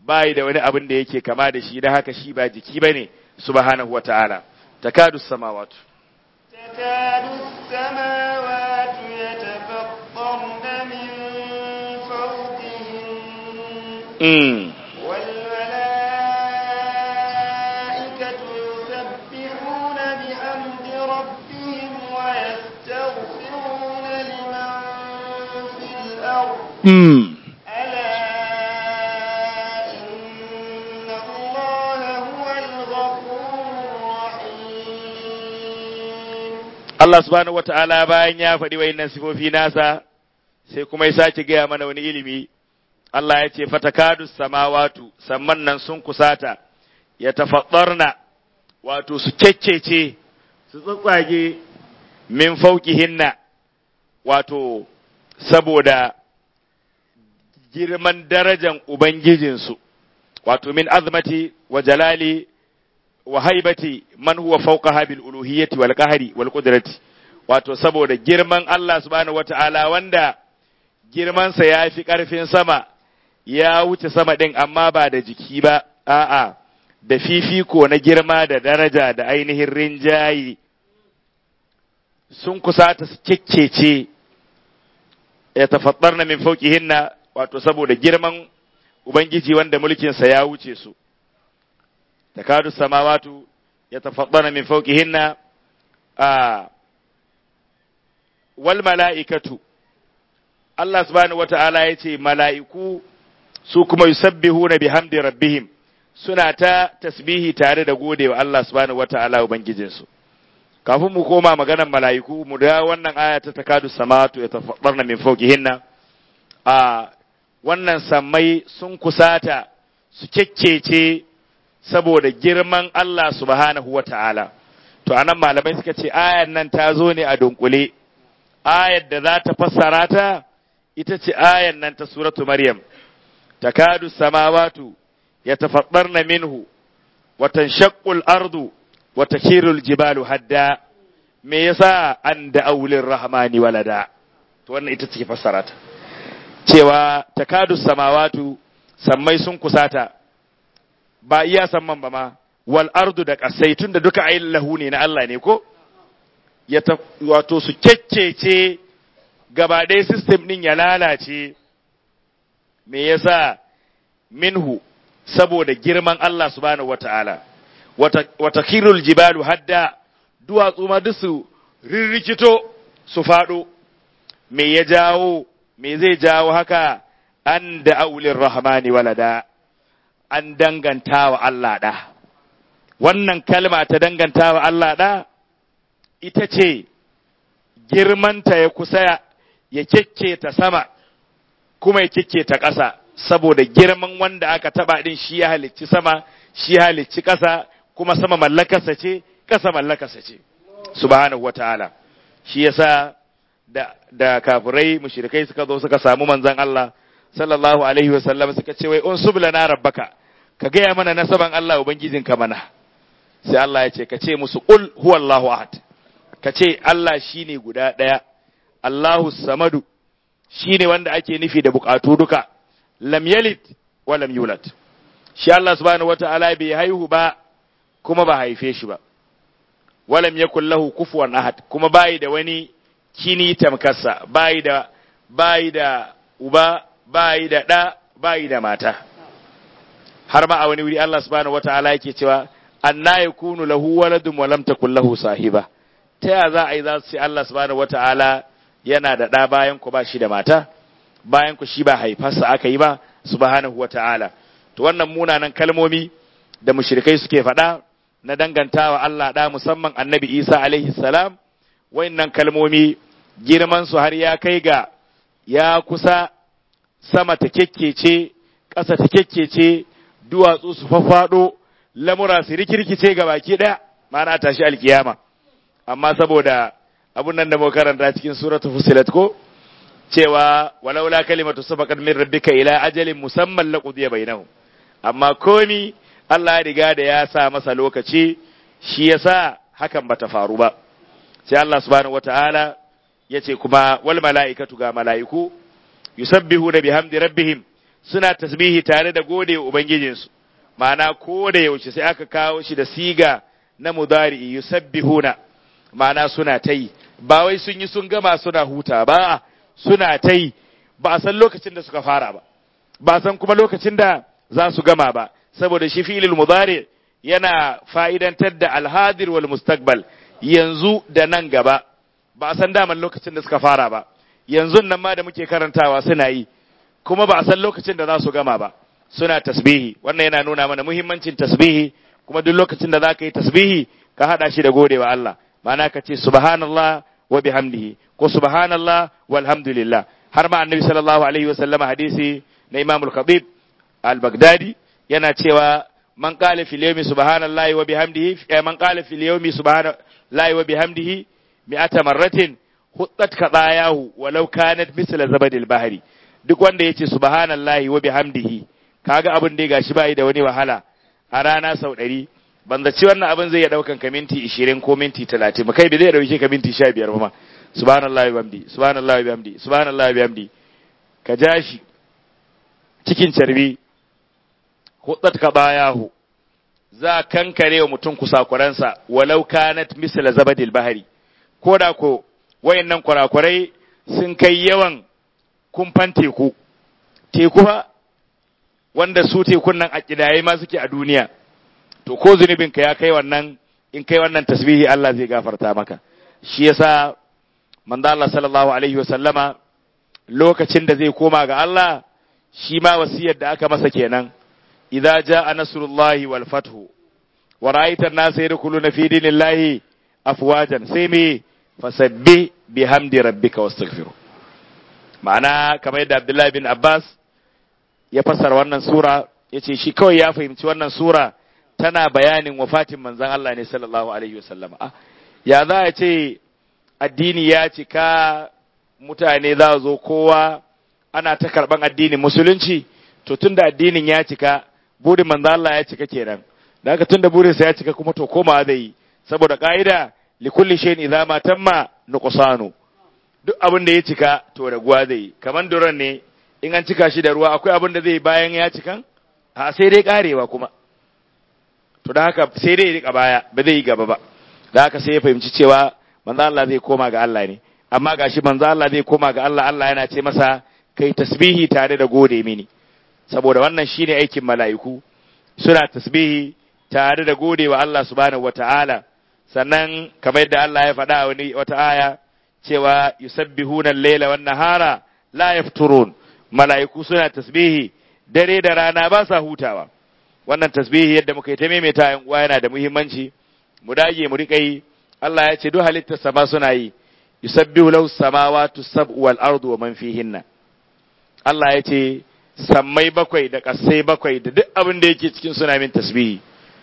bai da wani abin da yake kama da shi da haka shi ba jiki bane subhanahu wataala takadu samawatu تكاد السماوات يتفطرن من فوقهن mm. والملائكة يسبحون بحمد ربهم ويستغفرون لمن في الأرض Mm. ألا إن الله هو الغفور الرحيم Allah subhanahu wata'ala bayan ya faɗi wayannan sifofi nasa sai kuma ya sake gaya mana wani ilimi Allah ya ce fatakadu samawatu samman nan sun kusata ya tafaddarna wato su kekkece su tsatsage min fauqihinna wato saboda girman darajan ubangijinsu wato min azmati wa jalali wa haibati man huwa fawqaha bil uluhiyyati wal qahri wal qudrati wato saboda girman Allah subhanahu wata'ala wanda girman sa yafi karfin sama ya wuce sama din amma ba da jiki ba a'a da fifiko na girma da daraja da ainihin rinjayi sun kusata su kekkece ya tafaddarna min fawqihinna wato saboda girman ubangiji wanda mulkinsa ya wuce su takadu samawatu yatafaddana min fawqihinna a wal mala'ikatu Allah subhanahu wata'ala yace mala'iku su kuma yusabbihuna bihamdi rabbihim suna ta tasbihi tare da gode wa Allah subhanahu wata'ala ubangijinsu kafin mu koma maganar mala'iku mu da wannan aya ta takadu samawatu yatafaddarna min fawqihinna a wannan sammai sun kusata su kekkece saboda girman Allah subhanahu wa ta'ala. To, anan malamai suka ce, ayan nan ta zo ne a dunkule, ayar da za ta fassara ta, ita ce ayan nan ta suratu Maryam, takadu samawatu ya tafaɗar na minhu, watan shakul ardu, wata kirul jibalu hadda, me yasa an da aulin rahmani walada, to wannan ita ce fassara ta. Cewa takadu samawatu, sammai sun kusata, ba iya samman ba ma wal ardu da kasai tunda duka ayin lahu ne na Allah ne ko ya ta wato su kekkece gaba ɗaya system ɗin ya lalace me yasa minhu saboda girman Allah subhanahu wata'ala wata wata kirul jibalu hadda duwatsu ma duk su rirrikito su faɗo me ya jawo me zai jawo haka an da aulin rahmani walada an danganta wa Allah ɗa. Wannan kalma ta danganta wa Allah ɗa, ita ce girmanta ya kusa ya ta sama, kuma ya ta ƙasa, saboda girman wanda aka taɓa ɗin shi ya halicci sama, shi ya halicci ƙasa, kuma sama mallakarsa ce, ƙasa mallakarsa ce, subhanahu wa ta'ala. Shi yasa da, da kafirai mushrikai suka zo suka samu manzon Allah sallallahu alaihi wa sallam suka ce wai unsub lana rabbaka ka gaya mana nasaban Allah Ubangijinka mana, sai Allah ya ce, ka ce musu ƙul huwallahu ahad, ka ce Allah shi ne guda ɗaya, Allahu samadu shi ne wanda ake nufi da bukatu duka, lam yalid wa lam yulad. Shi Allah subhanahu wa ta'ala bai haihu ba, kuma ba haife shi ba, walam yakul lahu kufuwan ahad, kuma bayi da wani kini tamkarsa, bayi da, bayi da uba, bayi da ɗa, bayi da mata. har ma a wani wuri Allah subhanahu wataala yake cewa anna yakunu lahu waladun wa lam takul lahu sahiba ta ya za a yi za su ce Allah subhanahu wataala yana da ɗa bayan ku ba shi da mata bayan ku shi ba haifarsa aka yi ba subhanahu wataala to wannan munanan kalmomi da mushrikai suke faɗa na dangantawa Allah ɗa musamman annabi Isa alaihi salam wayannan kalmomi girman su har ya kai ga ya kusa sama ta kekkece ƙasa ta kekkece duwatsu su faffaɗo lamura su rikirkice ga baki ɗaya ma'ana tashi alkiyama amma saboda abun nan da muka karanta cikin suratul fusilat ko cewa walaula kalimatu sabaqat min rabbika ila ajalin musamman laqudiya bainahum amma komi Allah ya riga da ya sa masa lokaci shi yasa hakan bata faru ba sai Allah subhanahu wataala yace kuma wal mala'ikatu ga mala'iku yusabbihu da bihamdi rabbihim suna tasbihi tare da gode wa ubangijinsu ma'ana ko da yaushe sai aka kawo shi da siga na mudari yusabbihuna ma'ana suna ta yi ba wai sun yi sun gama suna huta ba suna ta yi ba a san lokacin da suka fara ba ba san kuma lokacin da za su gama ba saboda shi fi'ilul mudari yana fa'idantar da alhadir wal mustaqbal yanzu da nan gaba ba a san daman lokacin da suka fara ba yanzu nan ma da muke karantawa suna yi kuma ba a san lokacin da za su gama ba suna tasbihi wannan yana nuna mana muhimmancin tasbihi kuma duk lokacin da za ka yi tasbihi ka haɗa shi da godewa Allah ma'ana ka ce subhanallah wa bihamdihi ko subhanallah walhamdulillah har ma annabi sallallahu alaihi wa sallama hadisi na Imam al-Khatib al-Baghdadi yana cewa man qala fil yawmi subhanallahi wa bihamdihi man qala fil yawmi subhanallahi wa bihamdihi mi'ata marratin huttat qadayahu walau kanat misla zabadil bahri duk wanda yace subhanallahi wa bihamdihi kaga abin da gashi bai da wani wahala a rana sau ɗari ban zaci wannan abin zai iya daukan ka minti 20 ko minti 30 kai bai zai dauke ka minti 15 ba ma subhanallahi wa bihamdi subhanallahi wa bihamdi subhanallahi wa bihamdi ka ja shi cikin carbi huttat qadayahu za kankare wa mutum kusakuransa walau kanat misla zabadil bahri ko da ko wayannan kurakurai sun kai yawan kumfan teku teku fa wanda su tekun nan a kidaye ma suke a duniya to ko zunubin ka ya kai wannan in kai wannan tasbihi Allah zai gafarta maka shi yasa manzo Allah sallallahu alaihi wa sallama lokacin da zai koma ga Allah shi ma wasiyar da aka masa kenan idza jaa nasrullahi wal fathu wa ra'aita an-nasa yadkhuluna fi dinillahi afwajan sai me fasabbi bihamdi rabbika wastaghfiru ma'ana kamar yadda Abdullahi bin Abbas ya fassara wannan sura yace shi kawai ya fahimci wannan sura tana bayanin wafatin manzon Allah ne sallallahu alaihi wasallam ah ya za a ce addini ya cika mutane za zo kowa ana ta karban addinin musulunci to tunda addinin ya cika burin manzon Allah ya cika kenan da haka tunda burinsa ya cika kuma to koma zai yi saboda ka'ida likulli shay'in idza ma tamma nuqsanu duk abin da ya cika to raguwa zai yi kaman duran ne in an cika shi da ruwa akwai abin da zai bayan ya cikan a sai dai karewa kuma to da haka sai dai rika baya ba zai yi gaba ba da haka sai ya fahimci cewa manzo Allah zai koma ga Allah ne amma gashi manzo Allah zai koma ga Allah Allah yana ce masa kai tasbihi tare da gode mini saboda wannan shine aikin mala'iku suna tasbihi tare da gode wa Allah subhanahu wataala sannan kamar yadda Allah ya faɗa wani wata aya cewa yusabbihuna al-laila wan nahara la yafturun mala'iku suna tasbihi dare da rana ba sa hutawa wannan tasbihi yadda muka yi ta maimaita yan uwa yana da muhimmanci mu dage mu rika yi Allah ya ce duk halittar sama suna yi yusabbihu lahu samawati sab'u wal ardu wa man fihinna Allah ya ce sammai bakwai da kasai bakwai da duk abin da yake cikin suna min tasbihi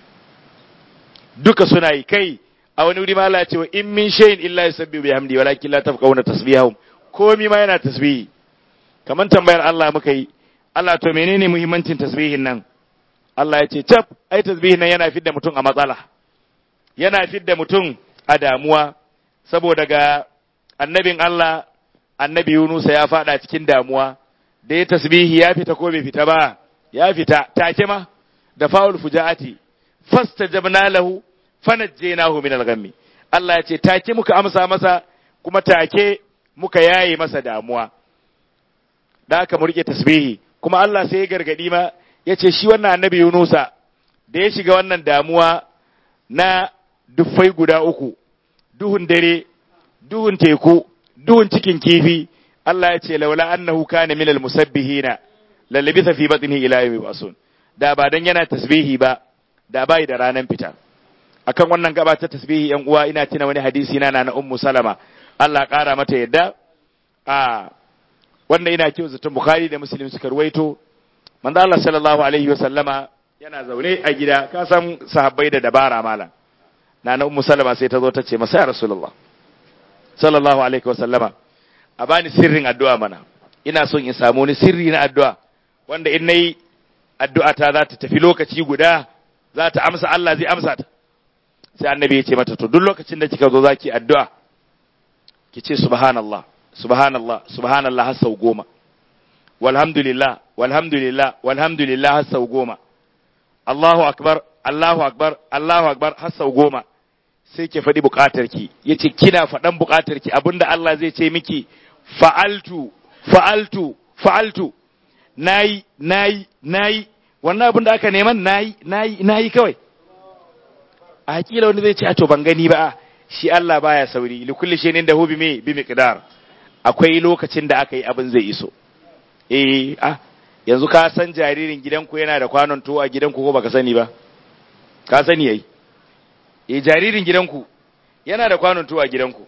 duka suna yi kai a wani wuri ma Allah ya ce wa in min shay'in illa yusabbihu bihamdi walakin la tafqahuna tasbihahum komi ma yana tasbihi kaman tambayar Allah muka yi Allah to menene muhimmancin tasbihin nan Allah ya ce tab ai tasbihin nan yana fidda mutum a matsala yana fidda mutum a damuwa saboda ga annabin Allah annabi Yunus ya fada cikin damuwa da ya tasbihi ya fita ko bai fita ba ya fita take ma da faul fujaati fastajabna lahu fanajjaynahu min al-ghammi Allah ya ce take muka amsa masa kuma take muka yaye masa damuwa da aka mu rike tasbihi kuma Allah sai ya gargadi ma ya ce shi wannan annabi Yunusa da ya shiga wannan damuwa na duffai guda uku duhun dare duhun teku duhun cikin kifi Allah ya ce laula annahu kana minal musabbihina lalabitha fi batnihi ila yawmi yub'asun da ba dan yana tasbihi ba da bai da ranan fita akan wannan gaba ta tasbihi yan uwa ina tuna wani hadisi na na ummu salama Allah ƙara mata yadda a wannan ina kyau zaton bukhari da muslim suka ruwaito manzo Allah sallallahu alaihi wa sallama yana zaune a gida ka san sahabbai da dabara malam na na ummu salama sai ta zo ta ce masa ya rasulullah sallallahu alaihi wa sallama a bani sirrin addu'a mana ina son in samu wani sirri na addu'a wanda in nayi addu'a ta za ta tafi lokaci guda za ta amsa Allah zai amsa ta sai annabi ya ce mata to duk lokacin da kika zo zaki addu'a ki ce subhanallah subhanallah subhanallah har sau goma walhamdulillah walhamdulillah walhamdulillah har sau goma Allahu akbar Allahu akbar Allahu akbar har sau goma sai ke faɗi buƙatarki yace kina faɗan buƙatarki abinda Allah zai ce miki fa'altu fa'altu fa'altu nayi nayi nayi wannan abin da aka neman nayi nayi nayi kawai a hakila wani zai ce a to ban gani ba shi Allah baya sauri li kulli shay'in da hu bi me bi miqdar akwai lokacin da aka yi abin zai iso eh ah yanzu ka san jaririn gidanku yana da kwanon tuwo a gidanku ko baka sani ba ka sani yayi eh jaririn gidanku yana da kwanon tuwo a gidanku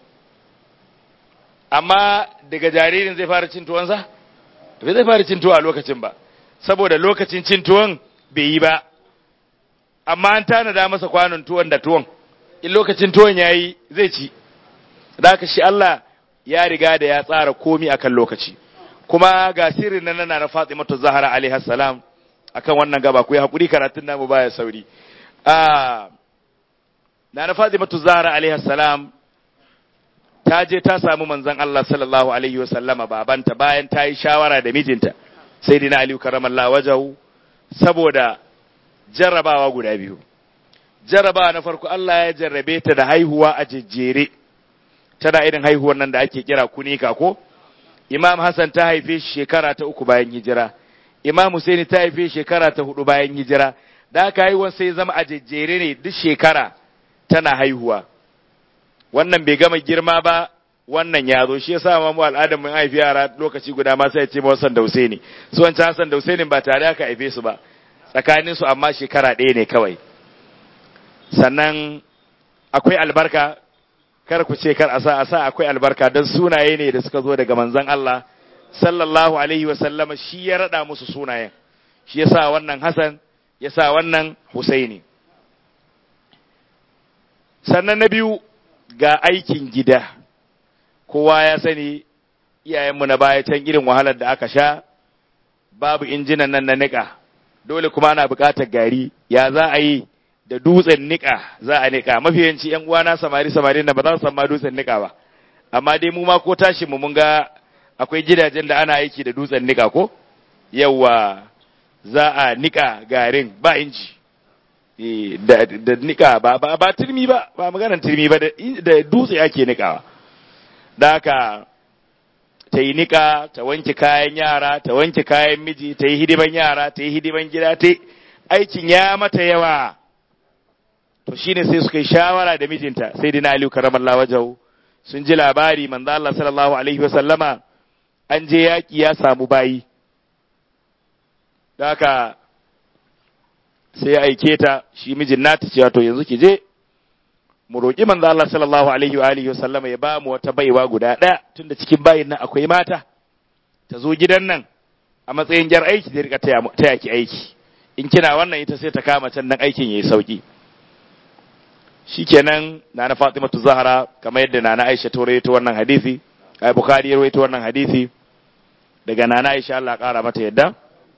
amma daga jaririn zai fara cin tuwonsa bai zai fara cin tuwo a lokacin ba saboda lokacin cin tuwon bai yi ba amma an tanada masa kwanon tuwon da tuwon in lokacin tuwon yayi zai ci da haka shi Allah ya riga da ya tsara komi akan lokaci kuma ga sirrin nan na Fatimatu Zahra alaiha salam akan wannan gaba ku yi hakuri karatun namu baya sauri ah na Fatimatu Zahra alaiha salam ta je ta samu manzon Allah sallallahu alaihi wa sallama babanta bayan ta yi shawara da mijinta sayyidina Ali karamallahu wajahu saboda jarrabawa guda biyu jarrabawa na farko Allah ya jarrabe ta da haihuwa a jejjere tana irin haihuwar nan da ake kira kunika ko Imam Hassan ta haife shi shekara ta uku bayan hijira Imam Husaini ta haife shekara ta hudu bayan hijira da aka haihuwar sai zama a jejjere ne duk shekara tana haihuwa wannan bai gama girma ba wannan ya zo shi yasa ma mu al'adar mun haifi yara lokaci guda ma sai ya ce ma Hassan da Husaini su wancan Hassan da Husaini ba tare aka haife su ba tsakanin su amma shekara ɗaya ne kawai sannan akwai albarka kar ku ce kar a sa a sa akwai albarka don sunaye ne da suka zo daga manzon Allah sallallahu alaihi wa sallama shi ya rada musu sunayen shi yasa wannan Hassan yasa wannan Husaini sannan na biyu ga aikin gida kowa ya sani iyayenmu na baya can irin wahalar da aka sha babu injinan nan na niƙa dole kuma ana buƙatar gari ya za a yi da dutsen niƙa za a niƙa mafiyanci yan uwana samari samari na ba za su san ma dutsen niƙa ba amma dai mu ma ko tashi mu mun ga akwai gidajen da ana aiki da dutsen niƙa ko yawa za a niƙa garin ba inji da da niƙa ba ba ba turmi ba ba maganar turmi ba da dutse ake niƙawa da haka ta yi niƙa ta wanke kayan yara ta wanke kayan miji ta yi hidiman yara ta yi hidiman gida ta aikin ya mata yawa to shine sai suka yi shawara da mijinta sai dina aliyu karamallahu wajahu sun ji labari manzo Allah sallallahu alaihi wa sallama an je yaki ya samu bayi da haka sai ya aike ta shi mijin nata cewa to yanzu ki je mu roƙi manzo Allah sallallahu alaihi wa alihi wasallama ya ba mu wata baiwa guda ɗaya tunda cikin bayin nan akwai mata ta zo gidan nan a matsayin jar aiki da rika taya ki aiki in kina wannan ita sai ta kama can nan aikin yayi sauki shikenan nana Fatimatu Zahra kamar yadda nana Aisha ta rawaito wannan hadisi ai Bukhari ya rawaito wannan hadisi daga nana Aisha Allah ƙara mata yadda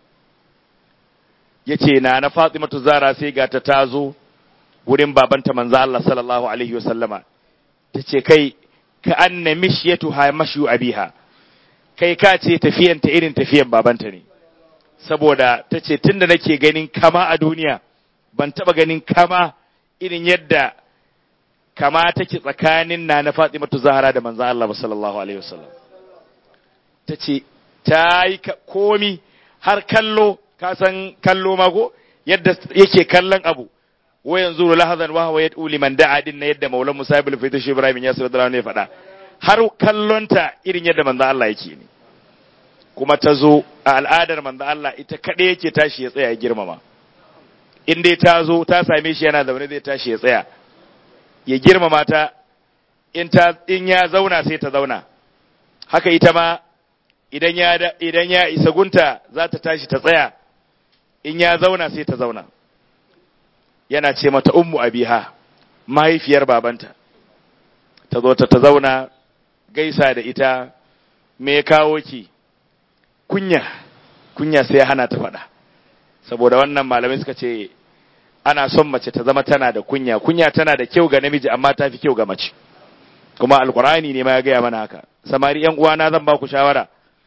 yace nana Fatimatu Zahra sai ga ta tazo wurin babanta manzo Allah sallallahu alaihi wasallama tace kai ka anna mishyatu ha mashu abiha kai ka ce tafiyan ta irin tafiyan babanta ne saboda tace tunda nake ganin kama a duniya ban taba ganin kama irin yadda kama take tsakanin na na Fatimatu Zahra da manzo Allah sallallahu alaihi wasallam tace ta yi komi har kallo ka san kallo mago yadda yake kallon abu wa yanzu lahazan wa huwa yad'u liman da'a din na yadda maulan musa ibn fayda shi ibrahim ya sallallahu alaihi faɗa har kallonta irin yadda manzo Allah yake ne kuma ta zo a al'adar manzo Allah ita kaɗai yake tashi ya tsaya ya girmama in dai ta zo ta same shi yana zaune zai tashi ya tsaya ya girmama ta in ta in ya zauna sai ta zauna haka ita ma idan ya idan ya isa gunta za ta tashi ta tsaya in ya zauna sai ta zauna yana ce mata ummu abiha mahaifiyar babanta ta zo ta zauna gaisa da ita me ya kawo ki kunya kunya sai hana ta faɗa saboda wannan malamai suka ce ana son mace ta zama tana da kunya kunya tana da kyau ga namiji amma ta fi kyau ga mace kuma alkurani ne ma ya gaya mana haka samari yan uwana zan ba ku shawara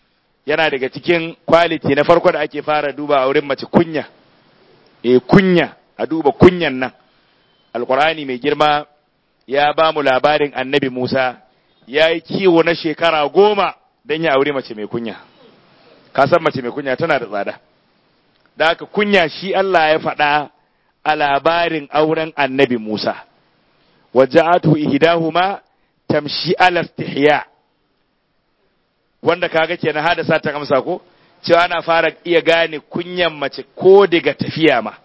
yana daga cikin quality na farko da ake fara duba a wurin mace kunya eh kunya a duba kunyan nan alqur'ani mai girma ya ba mu labarin annabi Musa ya yi kiwo na shekara goma don ya aure mace mai kunya ka san mace mai kunya tana da tsada da haka kunya shi Allah ya faɗa a labarin auren annabi Musa waja'atu ihdahuma tamshi ala istihya wanda kaga kenan hada sa ta amsa ko cewa ana fara iya gane kunyan mace ko daga tafiya ma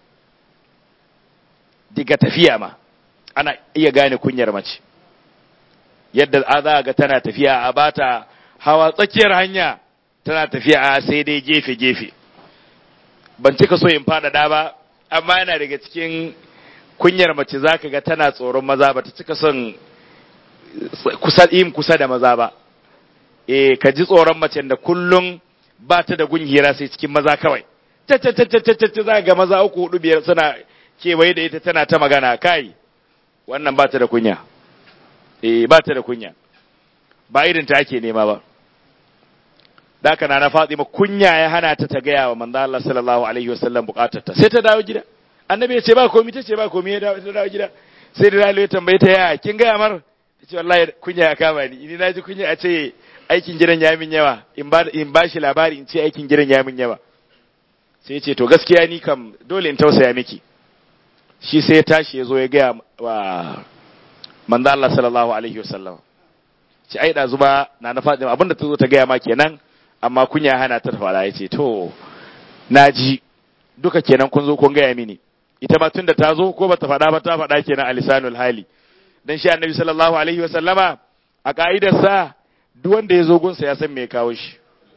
daga tafiya ma ana iya gane kunyar mace yadda a za ga tana tafiya a bata hawa tsakiyar hanya tana tafiya a sai dai gefe-gefe ban cika so in faɗaɗa ba amma yana daga cikin kunyar mace za ka ga tana tsoron maza ba ta cika son kusa yin kusa da maza ba e ka ji tsoron mace da kullum ba ta da gun hira sai cikin maza kawai ta ta ta ta ta za ga maza uku hudu biyar suna kewaye da ita tana ta magana kai wannan ba ta da kunya eh ba ta da kunya ba irin ta ake nema ba daka na na Fatima kunya ya hana ta ta gaya wa manzo Allah sallallahu alaihi wasallam bukatar ta sai ta dawo gida annabi ya ce ba komai ta ce ba komai ya dawo ta dawo gida sai da Lalo ya tambaye ta ya kin gaya mar ta ce wallahi kunya ya kama ni ni naji kunya a ce aikin gidan ya min yawa in ba in ba shi labari in ce aikin gidan ya min yawa sai ya ce to gaskiya ni kam dole in tausaya miki shi sai ya tashi ya zo ya gaya wa manzo Allah sallallahu alaihi wasallam ci ai da zuba na na Fatima abinda ta zo ta gaya ma kenan amma kunya hana ta fara yace to naji duka kenan kun zo kun gaya mini ita ma tunda ta zo ko bata faɗa ba ta faɗa kenan a lisanul hali dan shi annabi sallallahu alaihi wasallama a ka'idar sa duk wanda ya zo gunsa ya san me ya kawo shi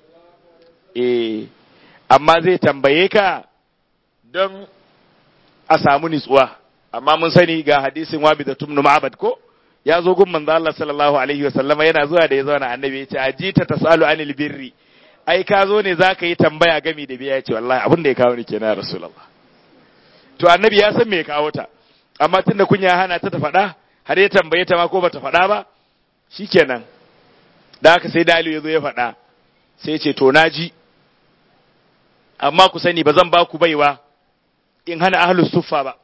eh amma zai tambaye ka don a samu nitsuwa amma mun sani ga hadisin wabi da tumnu ma'abad ko ya zo gun manzo Allah sallallahu alaihi wa sallama yana zuwa da ya zauna annabi ya ce ajita tasalu anil birri ai ka zo ne zaka yi tambaya gami da biya ya ce wallahi abin da ya kawo ni kenan rasulullah to annabi ya san me ya kawo ta amma tunda kunya hana ta ta faɗa har ya tambaye ta ma ko bata faɗa ba shikenan da haka sai dalu ya zo ya faɗa sai ya ce to naji amma ku sani ba zan ba ku baiwa in hana ahlus suffa ba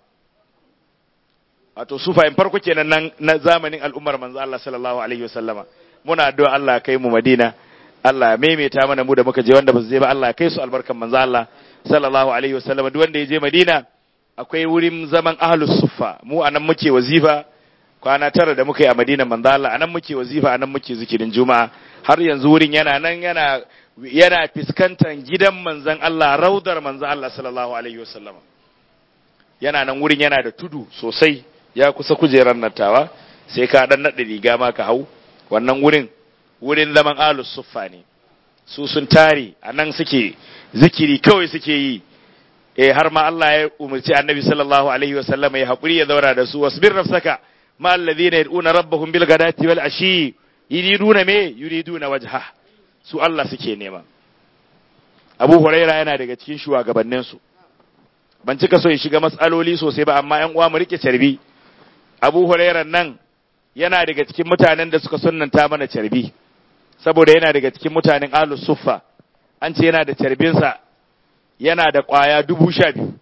wato sufa in farko kenan nan na zamanin al'ummar manzo Allah sallallahu alaihi wasallama muna addu'a Allah kai mu Madina Allah ya maimaita mana mu da muka je wanda ba su je ba Allah ya kai su albarkan manzo Allah sallallahu alaihi wasallama duk wanda ya je Madina akwai wurin zaman ahlus suffa mu anan muke wazifa kwana tara da muka yi a Madina manzo Allah anan muke wazifa anan muke zikirin juma'a har yanzu wurin yana nan yana yana fiskantar gidan manzon Allah raudar manzon Allah sallallahu alaihi wasallama yana nan wurin yana da tudu sosai ya kusa kujerar nattawa sai ka dan naɗa riga ma ka hau wannan wurin wurin zaman alus suffa ne su sun tare a nan suke zikiri kawai suke yi eh har ma Allah ya umarci annabi sallallahu alaihi wa sallam ya haƙuri ya zauna da su wasbir nafsaka ma alladhina yad'una rabbahum bil ghadati wal ashi yuriduna me yuriduna wajha su Allah suke nema Abu Huraira yana daga cikin shugabannin su ban cika so ya shiga matsaloli sosai ba amma ƴan uwa mu rike carbi Abu Hurairar nan yana daga cikin mutanen da suka sunnanta mana carbi saboda yana daga cikin mutanen Ahlus Suffa an ce yana da carbinsa yana da ƙwaya dubu sha biyu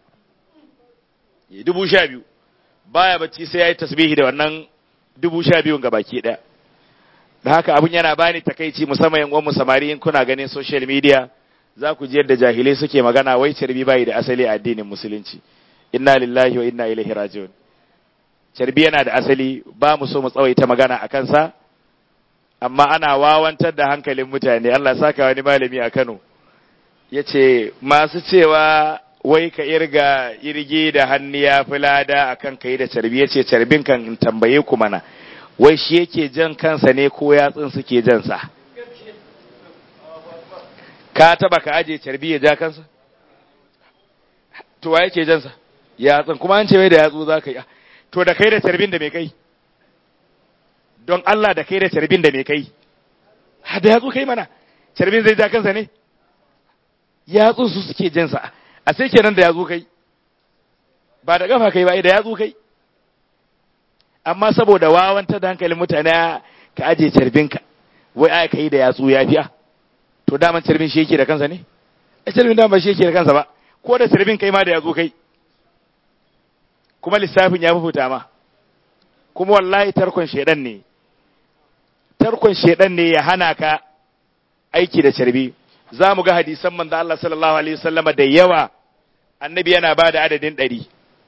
dubu sha biyu baya bacci sai ya yi tasbihi da wannan dubu sha biyun ga baki ɗaya da haka abin yana bani takaici musamman yan uwanmu samari in kuna ganin social media za ku ji yadda jahilai suke magana wai carbi bai da asali a addinin musulunci inna lillahi wa inna ilaihi raji'un carbi yana da asali ba mu so mu tsawaita magana a kansa amma ana wawantar da hankalin mutane Allah saka wani malami a Kano ya ce masu cewa wai ka irga irgi da hannu ya fi lada a kan ka yi da carbi ya ce carbin kan in tambaye ku mana wai shi yake jan kansa ne ko yatsun suke jansa ka taba ka aje carbi ya ja kansa to wa yake jansa yatsun kuma an ce wai da yatsu za ka yi to da kai da carbin da mai kai don Allah da kai da carbin da mai kai ha da yatsu kai mana carbin zai ja kansa ne yatsu su suke jinsa a sai kenan da yatsu kai ba da kafa kai ba da yatsu kai amma saboda wawanta da hankalin mutane ka aje carbinka wai aka yi da yatsu ya fiya to daman carbin shi yake da kansa ne a carbin daman ba shi yake da kansa ba ko da carbin kai ma da ya zo kai kuma lissafin ya fi ma kuma wallahi tarkon shedan ne tarkon shedan ne ya hana ka aiki da carbi za mu ga hadisan manzo Allah sallallahu alaihi wasallama da yawa annabi yana ba da adadin ɗari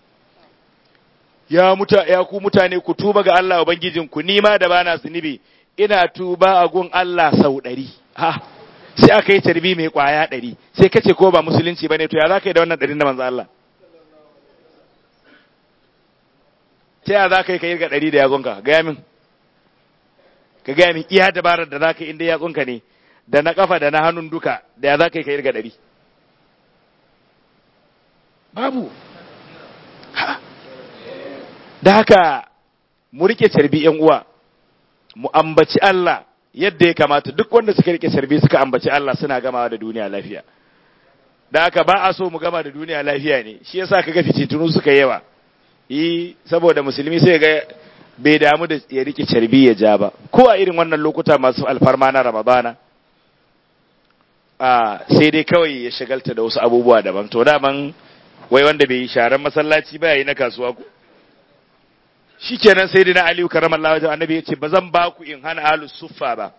ya muta ya ku mutane ku tuba ga Allah ubangijinku ni ma da bana zunubi ina tuba a gun Allah sau ɗari ha sai aka yi tarbi mai kwaya ɗari sai kace ko ba musulunci bane to ya za ka yi da wannan ɗarin da manzo Allah ta ya za ka yi ka irga ɗari da yatsunka gaya min ka gaya min iya dabarar da za ka yi inda yatsunka ne da na kafa da na hannun duka da ya za ka yi ka irga ɗari babu da haka mu rike carbi yan uwa mu ambaci Allah yadda ya kamata duk wanda suka rike carbi suka ambaci Allah suna gamawa da duniya lafiya da haka ba a so mu gama da duniya lafiya ne shi yasa kaga fitintunu suka yawa yi saboda musulmi sai ga bai damu da ya rike carbi ya ja ba ko a irin wannan lokuta masu alfarma na ramadana a sai dai kawai ya shagalta da wasu abubuwa daban to daman wai wanda bai yi sharan masallaci ba yayi na kasuwa ku shikenan sai dai na Aliyu karamallahu wajen annabi ya ce ba zan ba ku in hana ahlus suffa ba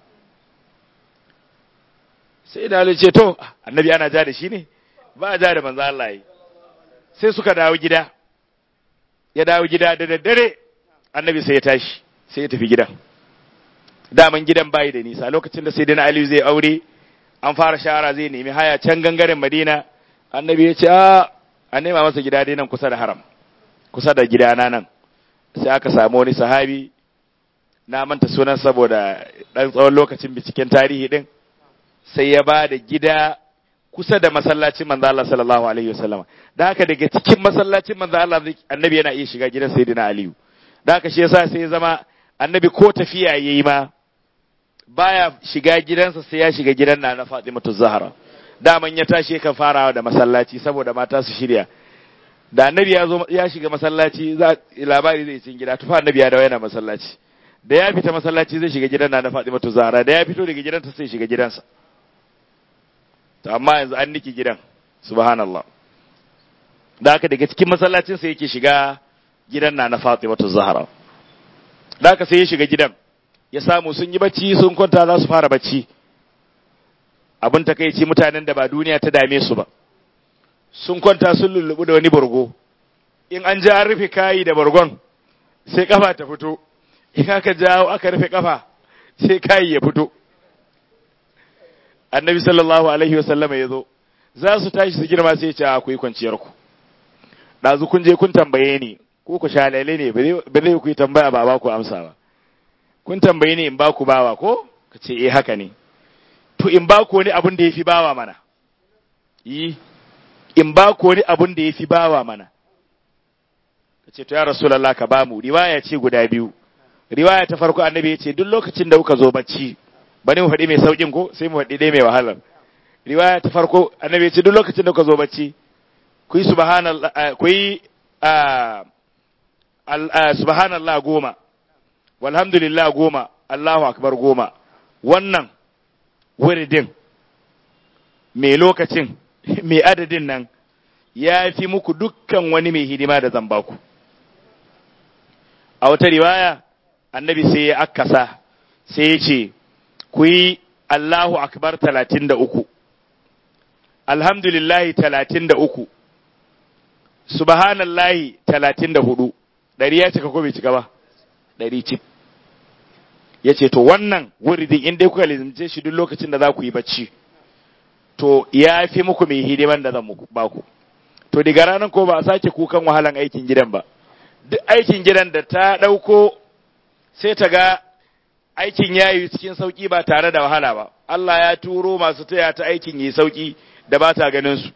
sai da Aliyu ce to annabi ana ja da shi ne ba a ja da manzo Allah yi sai suka dawo gida ya dawo gida da daddare annabi sai ya tashi sai ya tafi gidan daman gidan bayi da nisa lokacin da sai dai na Aliyu zai aure an fara shahara zai nemi haya can gangaren Madina annabi ya ce a a nema masa gida dai nan kusa da haram kusa da gidana nan sai aka samu wani sahabi na manta sunan saboda ɗan tsawon lokacin binciken tarihi ɗin sai ya ba da gida kusa da masallacin manzo Allah sallallahu alaihi wasallam da haka daga cikin masallacin manzo Allah annabi yana iya shiga gidan sayyidina Aliyu da haka shi yasa sai ya zama annabi ko tafiya yayi ma baya shiga gidansa sai ya shiga gidan na na Fatimatu Zahra daman ya tashi kan farawa da masallaci saboda mata su shirya da annabi ya zo ya shiga masallaci za labari zai cin gida tufa annabi ya dawo yana masallaci da ya fita masallaci zai shiga gidan na Fatimatu Zahra da ya fito daga gidanta sai shiga gidansa to amma yanzu an niki gidan subhanallah da haka daga cikin masallacin sa yake shiga gidan na Fatimatu Zahra da haka sai ya shiga gidan ya samu sun yi bacci sun kwanta za su fara bacci abin takaici mutanen da ba duniya ta dame su ba sun kwanta sun lullubu da wani bargo in an ja an rufe kayi da bargon sai kafa ta fito in aka jawo aka rufe kafa sai kayi ya fito annabi sallallahu alaihi wasallama ya zo za su tashi su girma sai ce ku yi kwanciyar ku ɗazu kun je kun tambaye ni ko ku shalale ne ba zai ku yi tambaya ba ba ku amsa ba kun tambaye ni in ba ku bawa ko ka ce eh haka ne to in ba ku wani abin da ya fi bawa mana yi in ba ku wani abin da ya fi bawa mana ka ce to ya rasulallah ka ba mu riwaya ce guda biyu riwaya ta farko annabi ya ce duk lokacin da kuka zo bacci bani mu faɗi mai sauƙin ko sai mu faɗi dai mai wahalar riwaya ta farko annabi ya ce duk lokacin da kuka zo bacci ku yi subhanallah ku yi subhanallah goma walhamdulillah goma Allahu akbar goma wannan wuridin mai lokacin mai adadin nan ya fi muku dukkan wani mai hidima da zan baku a wata riwaya annabi sai ya akasa sai ya ce ku yi Allahu akbar talatin da uku alhamdulillahi talatin da uku subhanallahi talatin da hudu ɗari ya cika ko bai cika ba ɗari cif ya ce to wannan wuridin in dai kuka lizimce shi duk lokacin da za ku yi bacci to ya fi muku mai hidiman da zan ba ku to daga ranar ko ba a sake kukan wahalan aikin gidan ba duk aikin gidan da ta ɗauko sai ta ga aikin ya yi cikin sauƙi ba tare da wahala ba Allah ya turo masu taya ta aikin yi sauƙi da ba ta ganin su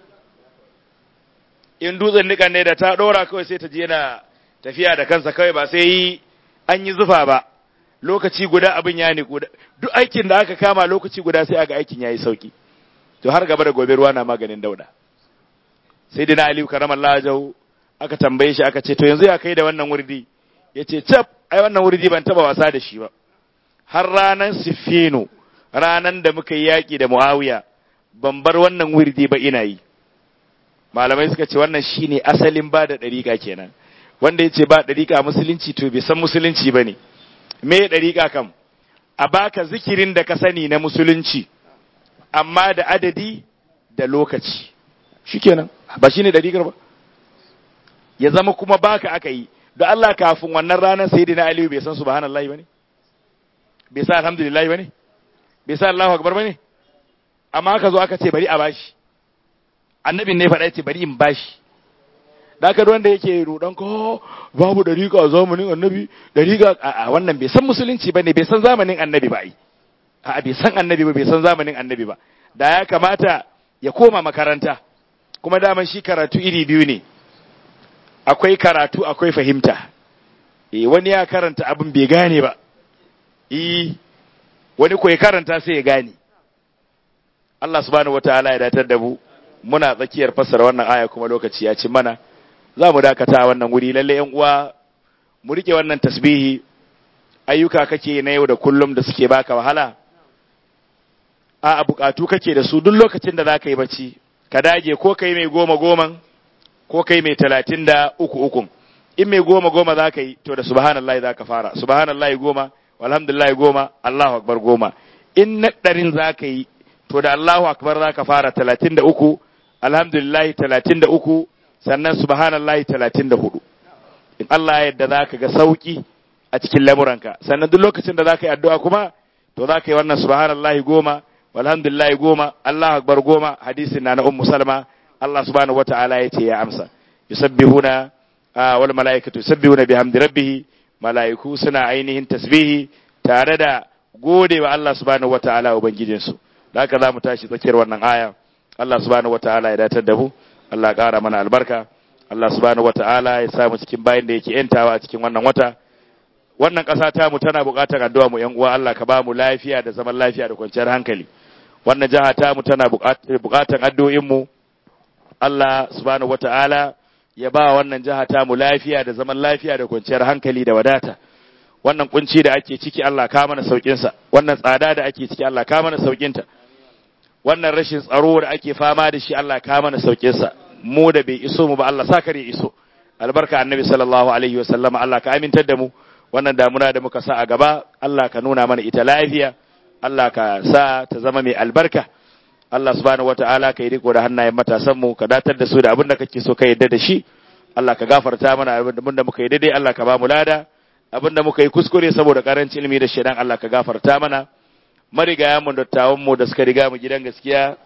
in dutsen nikan ne da ta ɗora kawai sai ta je yana tafiya da kansa kawai ba sai yi an yi zufa ba lokaci guda abin ya niku duk aikin da aka kama lokaci guda sai aga aikin ya yi sauƙi to har gaba da gobe ruwa na maganin dauda sai dina aliyu karamar lajau aka tambaye shi aka ce to yanzu ya kai da wannan wurdi ya ce cap ai wannan wurdi ban taba wasa da shi ba har ranar siffino ranan da muka yi yaƙi da Muawiya ban bar wannan wirdi ba ina yi malamai suka ce wannan shine asalin ba da ɗariƙa kenan wanda ya ce ba ɗariƙa musulunci to bai san musulunci ba ne me ɗariƙa kam a baka zikirin da ka sani na musulunci amma da adadi da lokaci shikenan ba shine ɗariƙar ba ya zama kuma baka aka yi da Allah kafin wannan ranar sayyidina Aliyu bai san subhanallahi bane bai sa alhamdulillah bane bai sa Allahu akbar bane amma aka zo aka ce bari a bashi annabin ne faɗa ce bari in bashi da aka wanda yake rudan ko babu dariƙa a zamanin annabi dariƙa a wannan bai san musulunci bane bai san zamanin annabi ba ai a bai san annabi ba bai san zamanin annabi ba da ya kamata ya koma makaranta kuma daman shi karatu iri biyu ne akwai karatu akwai fahimta eh wani ya karanta abin bai gane ba eh wani ko ya karanta sai ya gane Allah subhanahu wataala ya datar da mu muna tsakiyar fassara wannan aya kuma lokaci ya ci mana za mu dakata a wannan wuri lalle yan uwa mu rike wannan tasbihi ayyuka kake na yau da kullum da suke baka wahala a bukatu kake da su duk lokacin da za ka yi bacci ka dage ko kai mai goma goman ko kai mai talatin da uku ukun in mai goma goma za ka yi to da subhanallah za ka fara subhanallah goma walhamdulillah goma allahu akbar goma in na ɗarin za ka yi to da allahu akbar za ka fara talatin da uku alhamdulillah talatin da uku sannan subhanallah talatin da hudu in allah yadda za ka ga sauki a cikin lamuranka sannan duk lokacin da za ka yi addu'a kuma to za ka yi wannan subhanallah goma walhamdulillah goma allahu akbar goma hadisin na na ummu salma Allah subhanahu wata'ala ya ce ya amsa yusabbihuna wal mala'ikatu yusabbihuna bihamdi rabbih mala'iku suna ainihin tasbihi tare da gode wa Allah subhanahu wata'ala ubangijin su da haka zamu tashi tsakiyar wannan aya Allah subhanahu wata'ala ya datar da mu Allah ya ƙara mana albarka Allah subhanahu wata'ala ya sa mu cikin bayin da yake yantawa a cikin wannan wata wannan ƙasa ta mu tana buƙatar addu'a mu ƴan uwa Allah ka ba mu lafiya da zaman lafiya da kwanciyar hankali wannan jaha ta mu tana buƙatar addu'o'in mu Allah subhanahu wata'ala ya ba wannan jiha ta mu lafiya da zaman lafiya da kwanciyar hankali da wadata wannan kunci da ake ciki Allah ka mana saukin sa wannan tsada da ake ciki Allah ka mana saukin ta wannan rashin tsaro da ake fama da shi Allah ka mana saukin sa mu da bai iso mu ba Allah sa kare iso albarka annabi sallallahu alaihi wa sallama Allah ka amintar da mu wannan damuna da muka sa a gaba Allah ka nuna mana ita lafiya Allah ka sa ta zama mai albarka Allah subhanahu wata'ala ka yi riko da hannayen matasan mu ka datar da su da abin da kake so ka yadda da shi Allah ka gafarta mana abin da muka yi daidai Allah ka ba mu lada abin da muka yi kuskure saboda karancin ilimi da shaidan Allah ka gafarta mana marigaya mu dattawan mu da suka riga mu gidan gaskiya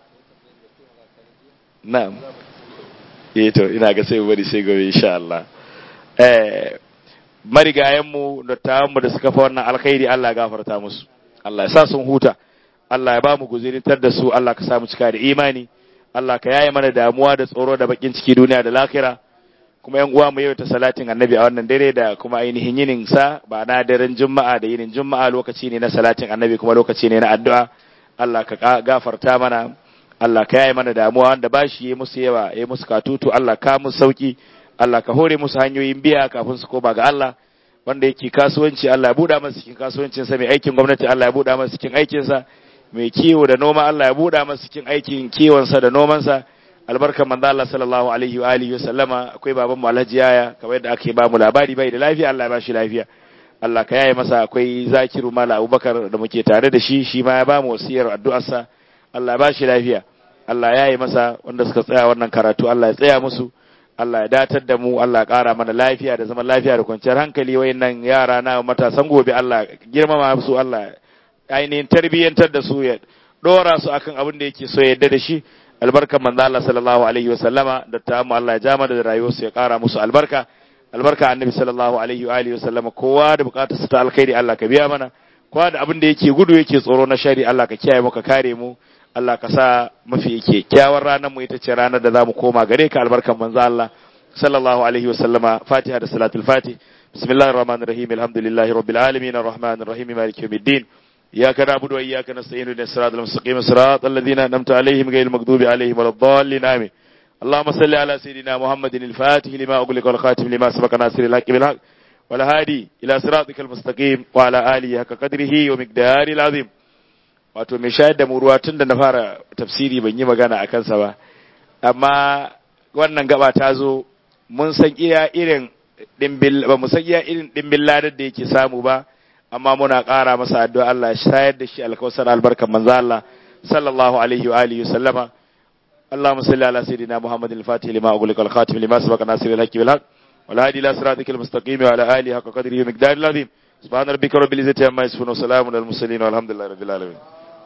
na'am eh to ina ga sai bari sai gobe insha Allah eh marigayen mu dattawan mu da suka fa wannan alkhairi Allah ya gafarta musu Allah ya sa sun huta Allah ya ba mu guzirintar da su Allah ka samu cika da imani Allah ka yaye mana damuwa da tsoro da bakin ciki duniya da lakira kuma yan uwa mu yau ta salatin annabi a wannan dare da kuma ainihin yinin sa ba na daren juma'a da yinin juma'a lokaci ne na salatin annabi kuma lokaci ne na addu'a Allah ka gafarta mana Allah ka yaye mana damuwa wanda ba shi yi musu yawa yi musu katutu Allah ka musu sauki Allah ka hore musu hanyoyin biya kafin su koma ga Allah wanda yake kasuwanci Allah ya buɗa masa cikin kasuwancinsa mai aikin gwamnati Allah ya buɗa masa cikin aikinsa mai kiwo da noma Allah ya buɗa masa cikin aikin kiwonsa da nomansa albarkar manzo Allah sallallahu alaihi wa alihi sallama akwai baban mu Alhaji Yaya kamar yadda ake ba mu labari bai da lafiya Allah ya bashi lafiya Allah ka yaye masa akwai Zakiru Mala Abubakar da muke tare da shi shi ma ya ba mu wasiyar addu'arsa Allah ya bashi lafiya Allah ya yi masa wanda suka tsaya wannan karatu Allah ya tsaya musu Allah ya datar da mu Allah ya ƙara mana lafiya da zaman lafiya da kwanciyar hankali wayannan yara na matasan gobe Allah girmama su Allah ainihin tarbiyyantar da su ya dora su akan abin da yake so ya yadda da shi albarkan manzo Allah sallallahu alaihi wasallama da ta mu Allah ya jama da rayuwar su ya ƙara musu albarka albarka annabi sallallahu alaihi wa alihi wasallama kowa da bukatar su ta alkhairi Allah ka biya mana kowa da abin da yake gudu yake tsoro na shari Allah ka kiyaye mu ka kare mu Allah ka sa mafi yake kyawar ranar mu ita ce ranar da zamu koma gare ka albarkan manzo Allah sallallahu alaihi wa sallama Fatiha da salatul Fatih bismillahir rahmanir rahim alhamdulillahi rabbil alamin arrahmanir rahim maliki yawmiddin iyyaka na'budu wa iyyaka nasta'in ihdinas siratal mustaqim siratal ladzina an'amta alaihim ghayril maghdubi alaihim waladdallin amin اللهم صل على سيدنا محمد الفاتح لما أغلق والخاتم لما سبق ناصر الحق بالحق والهادي إلى صراطك المستقيم وعلى آله حق قدره ومقداره العظيم wato mai shayar da mu ruwa tun da na fara tafsiri ban yi magana a kansa ba amma wannan gaba ta zo mun san iya irin dimbil ba mu san iya irin dimbil ladar da yake samu ba amma muna ƙara masa addu'a Allah ya shayar da shi alkausar albarkan manzo Allah sallallahu alaihi wa alihi sallama اللهم صل على سيدنا محمد الفاتح لما أغلق الخاتم لما سبق ناصر الحق بالحق والهادي إلى صراطك المستقيم وعلى آله حق قدره ومقداره العظيم سبحان ربك رب العزة عما يصفون وسلام على المرسلين والحمد لله رب العالمين